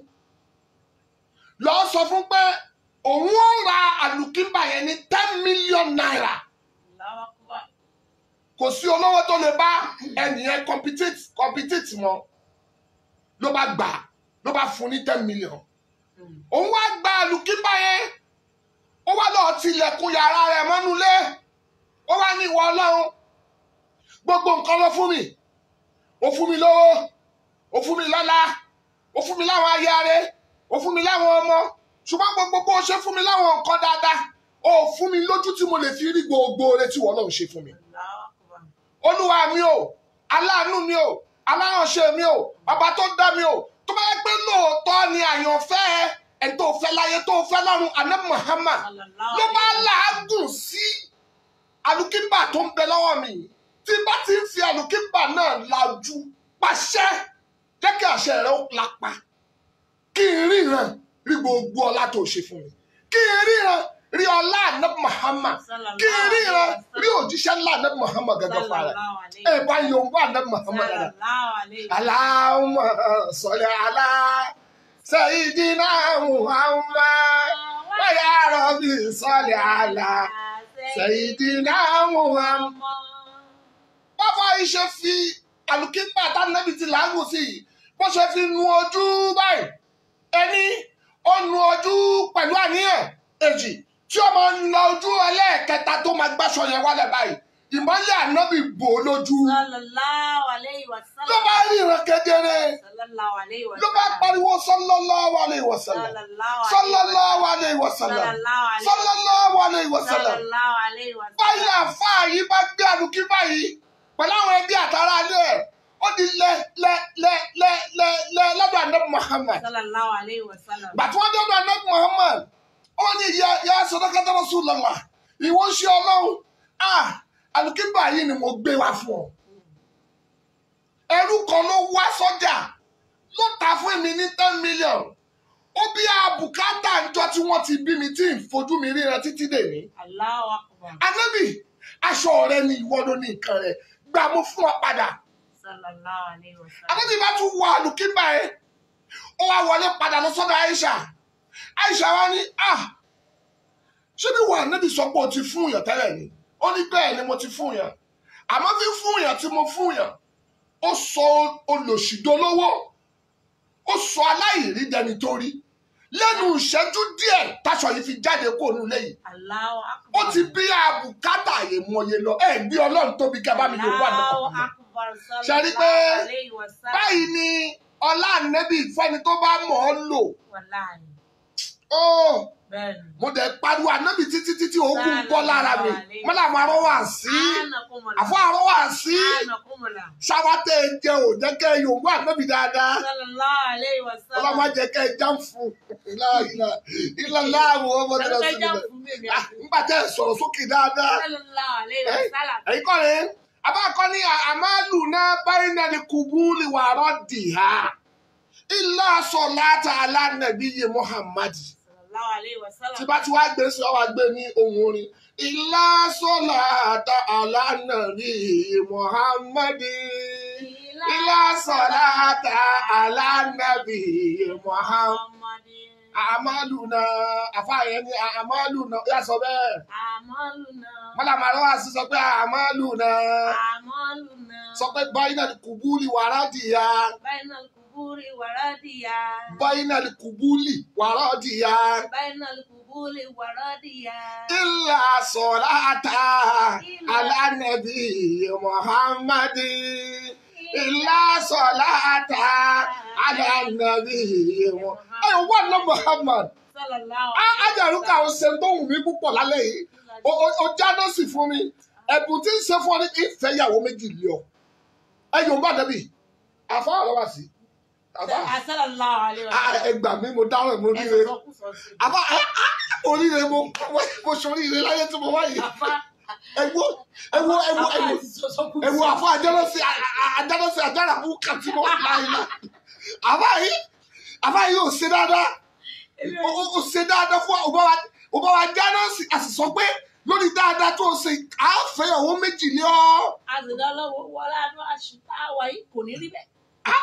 lọ́ọ́ sọ fún pé òun ó ra àlùkìmbà yẹn ní ten million naira Allahu Akbar. kò sí olówó tó lè bá ẹnìyẹn compete compete mọ́ ló bá gbà ló bá fún ní ten million òun wá gba àlùkìmbà yẹn ó wá lọ́ọ́ tilẹ̀kùn yàrá rẹ̀ mọ́nulé ó wá ní ìwọ ọlọ́run gbogbo nǹkan ló fún mi ó fún mi lówó ó fún mi lọ́lá ó fún mi láwọn ayáre ó fún mi láwọn ọmọ ṣùgbọ́n gbogbo bó ṣe fún mi láwọn nǹkan dáadáa ó fún mi lójú tí mo lè fi rí gbogbo oore tí wọ́n lọ́n ṣe fún mi Allahu Akbar. olúwa mi o aláàánú mi o aláránṣẹ́ mi o ọba tó dá mi o tó bá yẹ pé lóòótọ́ ni àyànfẹ́ ẹ̀ tó fẹ́ láyé tó fẹ́ lọ́run àná Muhammad Sallallahu ló bá alayhi wa làágùn sí alùkímbà tó ń bẹ lọ́wọ́ mi yìí. tí bá ti ń fi alùkímbà náà lajú pàṣẹ jẹ́ kí àṣẹ rẹ̀ ó lápá kí n ríran rí gbogbo ọlá tó ṣe fún mi kí n ríran rí ọlá àná Muhammad kí n ríran rí òjíṣẹ́ ńlá àná Muhammad gẹ́gẹ́ fún ara Sallallahu alayhi ẹ̀ bá yòówó àná Muhammad dáadáa. Sallallahu alayhi wa Allahumma salli ala sayyidina Muhammad wa ya rabbi salli ala sayyidina Muhammad. báfa iṣẹ́ fi àlùkíńpà tánàbí ti làágùn sí i bó ṣe fi nu ojú báyìí ẹni ó nu ojú pẹ̀lú àníyàn èjì tí ó máa ń lọ ojú ẹlẹ́ẹ̀kẹta tó máa gbàṣọ yẹn wálẹ̀ báyìí ìmọ́lẹ̀ ànábì bò ó lójú Sallallahu alayhi wa sallam. ló bá ríran kedere Sallallahu alayhi wa ló bá sallam. pariwo sallallahu alayhi wa sallam sallallahu alayhi wa sallam sallallahu alayhi wa sallam Sallallahu alayhi wa sallam. báyìí àfáà yìí bá gbé àdùkí báyìí pẹ̀lú àwọn ẹbí àtàrà alẹ́ ẹ̀ ó di lẹ lẹ lẹ lẹ lẹ lẹ lọ́dọ̀ anabi Muhammad Sallallahu alayhi wa sallam. gbàtí wọ́n dọ́dọ̀ anabi Muhammad ó ní ya ya sadaqata Rasulullah ìwọ ń ṣe ọlọ́run ah àdùkí báyìí ni mo gbé wá fún ọ ẹrú kan ló wá sọ́jà ló ta fún mi ní ten million ó bí àbùkátà ńjọ tí wọ́n ti bí mi tí ń fojú mi ríran títí dè ní Allahu akbar. anábì aṣọ rẹ ni ìwọ ló ní nǹkan rẹ gbà mo fún ọ padà Sallallahu alayhi wa sallam. anábì bá tún wọ àlùkímbà ẹ ó wá wọlé padà lọ sọ́dọ̀ Aisha Aisha wa ní ah ṣé bí wà anábì sọ pé o ti fún yàn tẹ́lẹ̀ ni ó ní bẹ́ẹ̀ ni mo ti fún yàn àmọ́ fi fún yàn tí mo fún yàn ó sọ olòṣìdólówó ó sọ aláìrí dẹni tó rí lẹ́nu ìṣẹ́jú díẹ̀ táṣọ yìí fi jáde kó nù lẹ́yìn Allahu ó akbar. ti bí àbùkátà àyèmọye lọ ẹ gbé Ọlọ́run tóbi kí a bá mi yòówù àná Allahu ọkùnrin akbar. Ṣe rí pé Sallallahu alayhi wa sallam. báyìí ni ọlá ànẹ́bì fẹ́ni tó bá mọ̀ ọ́ lò Wallahi. ó Bẹ́ẹ̀ni. mo dẹ̀ pariwo ànẹ́bì títí títí ogun bọ́ lára mi mọ́lá àwọn arọ́ wà sí Anakumula. àfọ́ arọ́ wà sí Anakumula. ṣáwátẹ́ jẹ ò jẹ́ kẹ́ ẹ yòówù ànẹ́bì dáadáa Sallallahu alayhi wa sallam. ọlọ́mọ jẹ́ kẹ́ ẹ jàm fún ilá láàrú ọmọ tó lọ sí Sallallahu ilẹ̀ nígbà tẹ́ ẹ sọ̀rọ̀ sókè dáadáa alayhi wa sallam. ẹ̀yin kọ́ ni abáàkọ́ ní àmàlù náà báyìí náà ni kùbúlì wà rọ́ọ̀dì ha ilá sọ̀láta alánàbí yé Muhammad Sallallahu alayhi wa sallam. tí bá ti wá gbé sí ọ wá gbé ní ohun orin ilá sọ̀láta alánàbí yé Muhammad ilá sọ̀láta alánàbí yé Muhammad àmàlù náà àfààyàn ní àmàlù náà yà sọ bẹ́ẹ̀ Àmọ́lùnà. mọ́làmárọ́ wà sí sọ pé àmàlù náà Àmọ́lùnà. sọ pé báyìí náà ni kùbúlì wàrà dìyà Báyìí kùbúrì wàrádìyà. báyìí náà ni kùbúlì wàrà dìyà Báyìí kùbúrì wàrádìyà. ilà sọ̀láta alánàbí muhammadi ilà sọ̀láta alánàbí muhammadi. ẹ wà ná muhammad Sallallahu Á- ájàrúkà ó ṣe tó wù mí púpọ̀ lálẹ́ yìí O- o- o jáná sí fún mi ẹ̀bùn tí ń ṣe fún ọ ní ìfẹ́ ìyàwó méjì lé ọ ẹ yóò bá dẹ́bì àfa ọ̀rọ̀ wá sí àfa Sallallahu alaihi Ah, wasallam. ẹ gbà mí mo dáhùn mo ríre Ẹ̀sọ́ kù sọ sí. àfa ah, ah, oríire mo mo ṣoríire láyé tí mo wá yìí Àfa. ẹ wo ẹ wo ẹ wo ẹ Àfa wo àti sọ́sọ́ kù ẹ wo sí. àfa àjẹrọsí àjẹrọsí àjẹràmú kàtí mo láyé náà àfa yìí àfa yìí ò ṣe dáadáa Èmi ó ò ó- ó ṣe dáadáa fún ọba wa ọba wa jáná sí àṣìṣọ pé lórí dáadáa tó ṣe àáfẹ́yàwó méjì ní ọ́ àzìdá lọ́wọ́ wọlé àdó àṣìká àwà yìí kò ní rí bẹ́ẹ̀.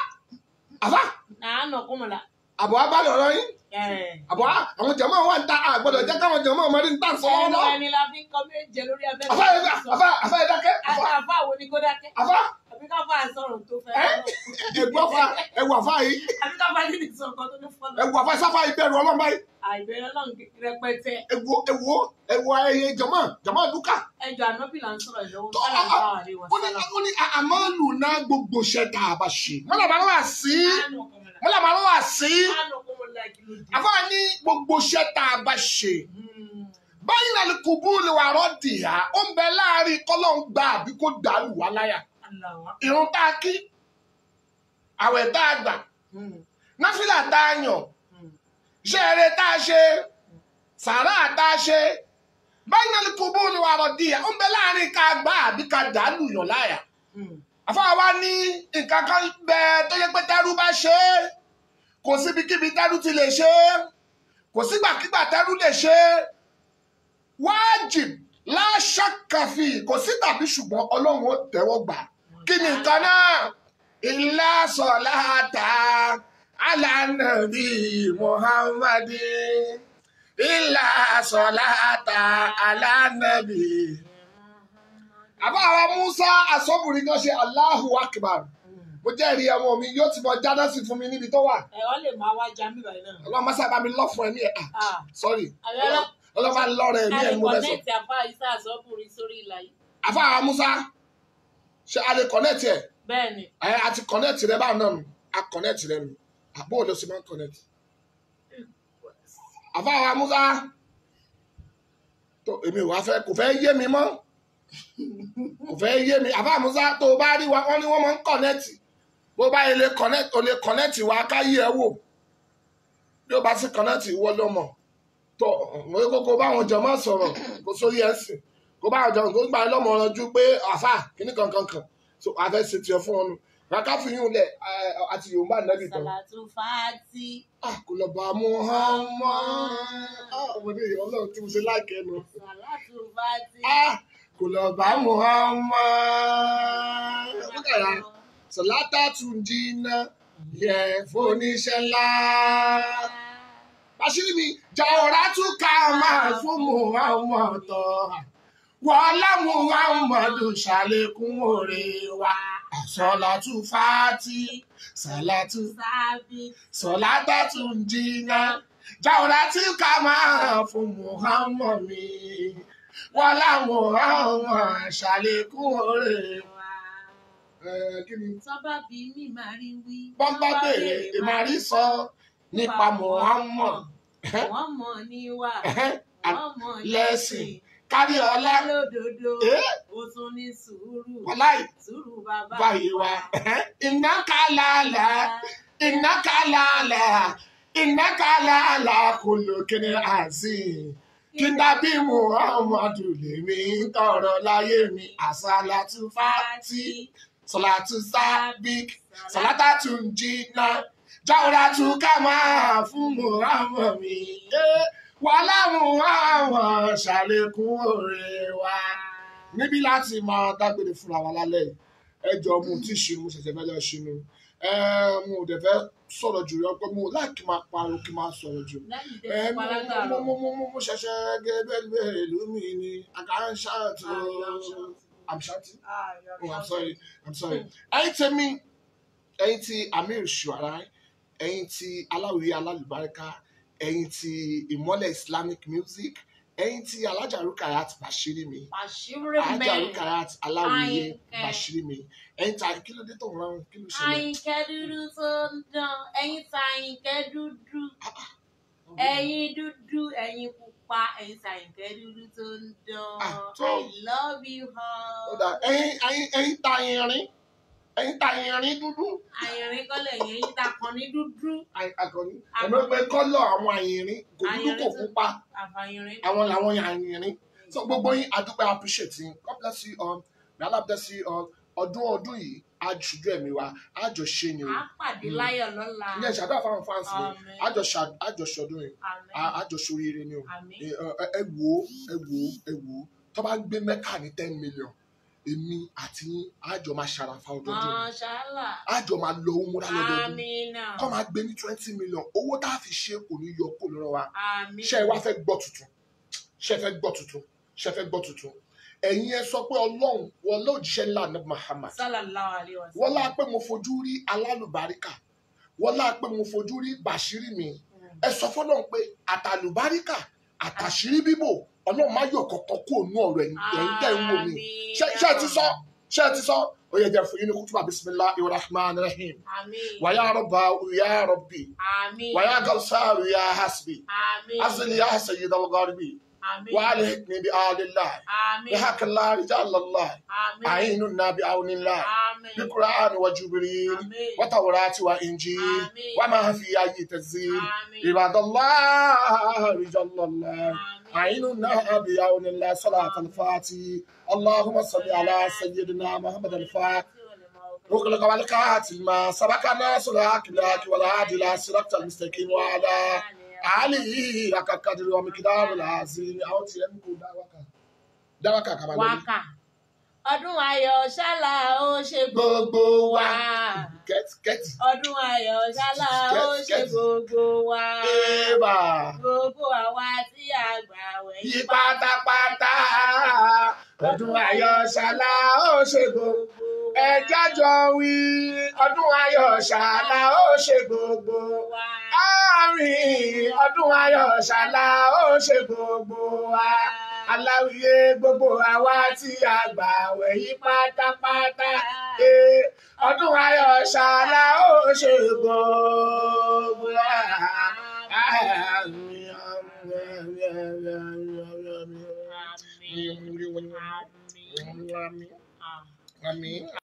àbá Nàánà kọ́mọ̀lá. àbọ̀ abálẹ̀ ọ̀rọ̀ yín àbọ̀ á- àwọn jẹ̀mọ́ wà ń ta àgbọ̀dọ̀ jẹ́ káwọn jẹ̀mọ́ ọmọdé ń tà ń sọ wọn Ẹnu lọ. ẹni la fi ń kọ́ méje lórí abẹ́rẹ́. àfá ẹ àfá àfá ẹ dákẹ́ àfá Àfa wo ni kó dákẹ́? àfá Àbí ká fà sọ̀rọ̀ tó fẹ́ Ẹ́? lọ. ẹ̀gbọ́n fa ẹ̀wù àfá yìí Àbí ká fà nínú ìsọ̀kan tó ní fọ́lọ́. ẹ̀wù àfá sáfá ìbẹ̀rù ọlọ́mọ yìí Àìbẹ̀rẹ̀ náà rẹpẹtẹ. ẹ̀wù ẹ̀wù ẹ̀wù ayẹyẹ jẹ̀mọ́ jẹ̀mọ́ lùkà Ẹjọ́ ànábì là ń sọ̀rọ̀ ìlọ́wọ́ Tó- sálà ń bá wà lé wọn ó ní sálà. ó ní àmọ́ lù náà gbogbo iṣẹ́ tá a bá ṣe mọ́lá máa wà sí Nàánà kọ́mọ̀lá. mọ́lá máa wà sí Nàánà kọ́mọ̀lá kí ló dé? àfá ní gbogbo iṣẹ́ tá a bá ṣe Hmm. báyìí náà ni kùbú lè wà rọ́ọ̀dì yá ó ń bẹ láàrin kọ́lọ́ ń gba àbí kó dàlù wá láyà Allahu Akbar. irun tá a kí àwẹ̀ tá a gbà Hmm. náfìlà tá a yàn Hmm. iṣẹ́ eré tá a ṣe sàrà tá a ṣe báyìí náà ni kùbú lè wà rọ́ọ̀dì yá ó ń bẹ láàrin ká gbà àbí ká dàlù yàn láyà Hmm. àfáà wa ní nǹkan kan bẹ tó yẹ pé tẹ́rú bá ṣe é kò síbikíbi tẹ́rú ti lè ṣe é kò sígbàkígbà tẹ́rú lè ṣe é wájib láṣàkàfì kò sí tàbí ṣùgbọ́n ọlọ́run ó tẹ́wọ́ gbà kí ni nǹkan náà ilá sọ̀láta alánàbí muhammadi ilá sọ̀láta alánàbí. àbá àwọn musa asọ́bùnrin kan ṣe Allahu akbar Hmm. mo jẹ́rìí ọmọ mi yóò ti mọ jáde sí fún mi níbi tó wà Ẹ ọ lè máa wá já mi báyìí náà. ọlọ́run má sábà mi lọ́ fún ẹ ní ẹ̀ Ah. sorry Àyọ̀lọ́. ọlọ́run bá lọ́rọ̀ ẹ̀ ní ẹ̀ ní mo fẹ́ sọ. kọ̀nẹ́ẹ̀tì àfa ìsá àsọ́kùnrin sórí ìlà yìí. àfa àwọn musa ṣe a lè connect ẹ̀ bẹ́ẹ̀ ni ẹ̀ a ti connect rẹ báwọn náà nù a connect rẹ nù àbó ló sì máa ń connect. àfa àwọn musa tó èmi ò wá fẹ́ kò fẹ́ yé mi mọ́ kò fẹ́ yé mi àfa àwọn musa tó o bá rí wa wọ́n ní wọ́n máa ń connect bó bá yẹ lè connect o lè connect wa ká yí ẹ wò bí o bá sì connect ìwọ ló mọ̀ tó mo yẹ kókó báwọn jọ máa sọ̀rọ̀ kó sórí ẹ̀sìn kó báwọn jọ kó gbà lọ́mọ ọ̀rọ̀jú pé àfà kíní kankan kan so àfẹ́ ṣe tiẹ̀ fún ọ nù ràkà fi yún lẹ̀ ẹ, àti yorùbá nẹ́bí tán sàlàtú fàátì. Ah, kò lọ bá mú hàn mọ́ ọmọdé yìí ọlọ́run tí mo ṣe láìkẹ́ nu sàlàtú fàátì. Ah, kò lọ bá mú hàn mọ́ ọmọdé sọlátà tún dínà yẹ fóníṣẹ́ ńlá àṣírí mi jàwòrán tún ká máa fún muhammed tọ́ wọlé muhammed ṣàlékún òre wa sọlátù fàátì sọlátù sábì. sọlátà tún jìnnà jàwòrán tí ká máa fún muhammed mi wọlé muhammed ṣàlékún òre wa. Ẹ, kí ni tọ́ba bí mi máa rí wí. bọ́n bá béèrè ìmàrí sọ nípa muhammed wọ́n mọ̀ níwà. wọ́n mọ̀ lẹ́sìn kárí ọlá lódodo. Eh? ó tún ní sùúrù. wọláì sùúrù bàbá báyìí wa iná kálálà iná kálálà iná kálálà kò lókèrè àzì kí dábì muhammadu lèmi ń tọrọ láyé mi àsálàtú fàtí sọlátú sábík sọlátà tún jìnnà jáwúrà tún ká máa fún muhammad mi Eh, wàhálà muhammad ṣàlékún òre wa níbí láti máa dágbére fúnra wa lálẹ́ yìí ẹ jọ mo ti ṣe mo ṣẹ̀ṣẹ̀ fẹ́ lọ ṣe ni ẹ mo ò dẹ̀ fẹ́ sọ̀rọ̀ jù yọ pé mo láìkí máa pariwo kí n máa sọ̀rọ̀ jù lẹ́yìn ẹ tẹ́ mo palágà mo rọ̀ mo mo mo mo ṣẹ̀ṣẹ̀ gẹ́gẹ́ bẹ́ẹ̀ ìlú mi ni àkàrà ṣáàtì I'm shouting oh I'm sorry I'm sorry ẹ̀yin tèmi ẹ̀yin tí Amir Shuarai ẹ̀yin tí aláwìyé alálùbáríkà ẹ̀yin tí ìmọ́lẹ̀ Islamic music ẹ̀yin tí alájà Rukayat Bashiri mi àṣírí alájà mẹ́rin Rukayat aláwìyé Àyìnkẹ́. Bashiri mi ẹ̀yin tí kí ló dé tó ń rán kí ló ṣẹlẹ̀ àyìnkẹ́ dúdú tó ń dán ẹ̀yin ta àyìnkẹ́ dúdú ẹ̀yin dúdú ẹ̀yin pupa ẹ̀yin ta àyìnkẹ́ dúdú tó ń dán Ah, tó- I love you ó all. dà ẹ̀yin ẹ̀yin ẹ̀yin ta irin ẹ̀yin ta irin dúdú àyìnrín kọ́lẹ̀ yẹn ẹ̀yin ta kan ní dúdú Àyìn- akọni Akọni. ẹ̀mí pé kọ́lọ̀ àwọn àyìnrín kò dúdú kò Àyìnrín tó- pupa àfàyìnrín. àwọn làwọn àyìnrín so gbogbo yín adúpẹ́ appreciate yín God bless you all may Allah bless you all ọdún ọdún yìí á ṣojú ẹ̀mí wa á jọ ṣe ni o à pàdé láyọ̀ lọ́la. ilé ìṣàdúrà fáwọn fans mi Àmín. á jọ ṣà- á jọ ṣọdún yìí Àmín. á á jọ ṣoríire ni o Àmín. ẹ ẹ- ẹ wò ó ẹ wò ó ẹ wò ó tó bá ń gbé mẹ́kà ní ten million èmi àti yín á jọ máa ṣàràfà ọdọọdún Mọ́ṣálà. á jọ máa lọ owó múra lọ́dọọdún Àmínà. kọ́ máa gbé ní twenty million owó tá a fi ṣe kò ní yọ kó lọ́rọ̀ wa Àmín. ṣé ẹ wá fẹ́ gbọ́ tuntun ṣé ẹ fẹ́ gbọ́ tuntun ṣé ẹ fẹ́ gbọ́ tuntun ẹ̀yin ẹ sọ pé ọlọ́run wọ́n lóòjíṣẹ́ ńlá ní Muhammad Sallallahu alaihi wọ́n wasallam. lá pé mo fojú rí alálùbáríkà wọ́n lá pé mo fojú rí bàṣírí mi ẹ sọ fọlọ́run pé àtàlùbáríkà àtàṣírí bíbò ọlọ́run má yọ̀ kọ̀ọ̀kan kó nú ọ̀rọ̀ ẹ̀yin ẹ̀yin tẹ́ ń wò mí Àmín. ṣé ṣé ẹ ti sọ ṣé ẹ ti sọ ó yẹ jẹ́ fún yín ní kútùbà bisimilahi rahman rahim Àmín. wàyà rọ̀bà ya rabbi Àmín. wàyà gàlsáàrù ya hasbi Àmín. asili ya sayyid al-gharbi Àmín. وألهكني بآل الله Àmín. بحق الله رجال الله Àmín. أعيننا بعون الله Àmín. بالقرآن وجبريل Àmín. وتوراة وإنجيل Àmín. وما في أي تنزيل Àmín. عباد الله رجال الله Àmín. أعيننا بعون الله صلاة الفاتح اللهم صل على سيدنا محمد الفاتح أغلق والكاتب ما سبق الناس لك لك والهادي إلى صراط المستقيم وعلى آله حق قدر ومقدار العظيم أو تيمكو دعوك دعوك كما Wákà. Ọdún ayọ̀ ṣálá ó ṣe gbogbo wa wa. get get Ọdún ayọ̀ ṣálá ó ṣe gbogbo wa. eba Gbogbo àwa tí a gbà wẹ̀ yí pátápátá ọdún ayọ̀ ṣàlá ó ṣe gbogbo ẹ jájọ wí ọdún ayọ̀ ṣàlá ó ṣe gbogbo wa. àárín ọdún ayọ̀ ṣàlá ó ṣe gbogbo wa aláwìyé gbogbo àwa tí a gbà wẹ̀ yí pátápátá Eh, ọdún ayọ̀ ṣàlá ó ṣe gbogbo wa. Àmín. Àmín. Àmín.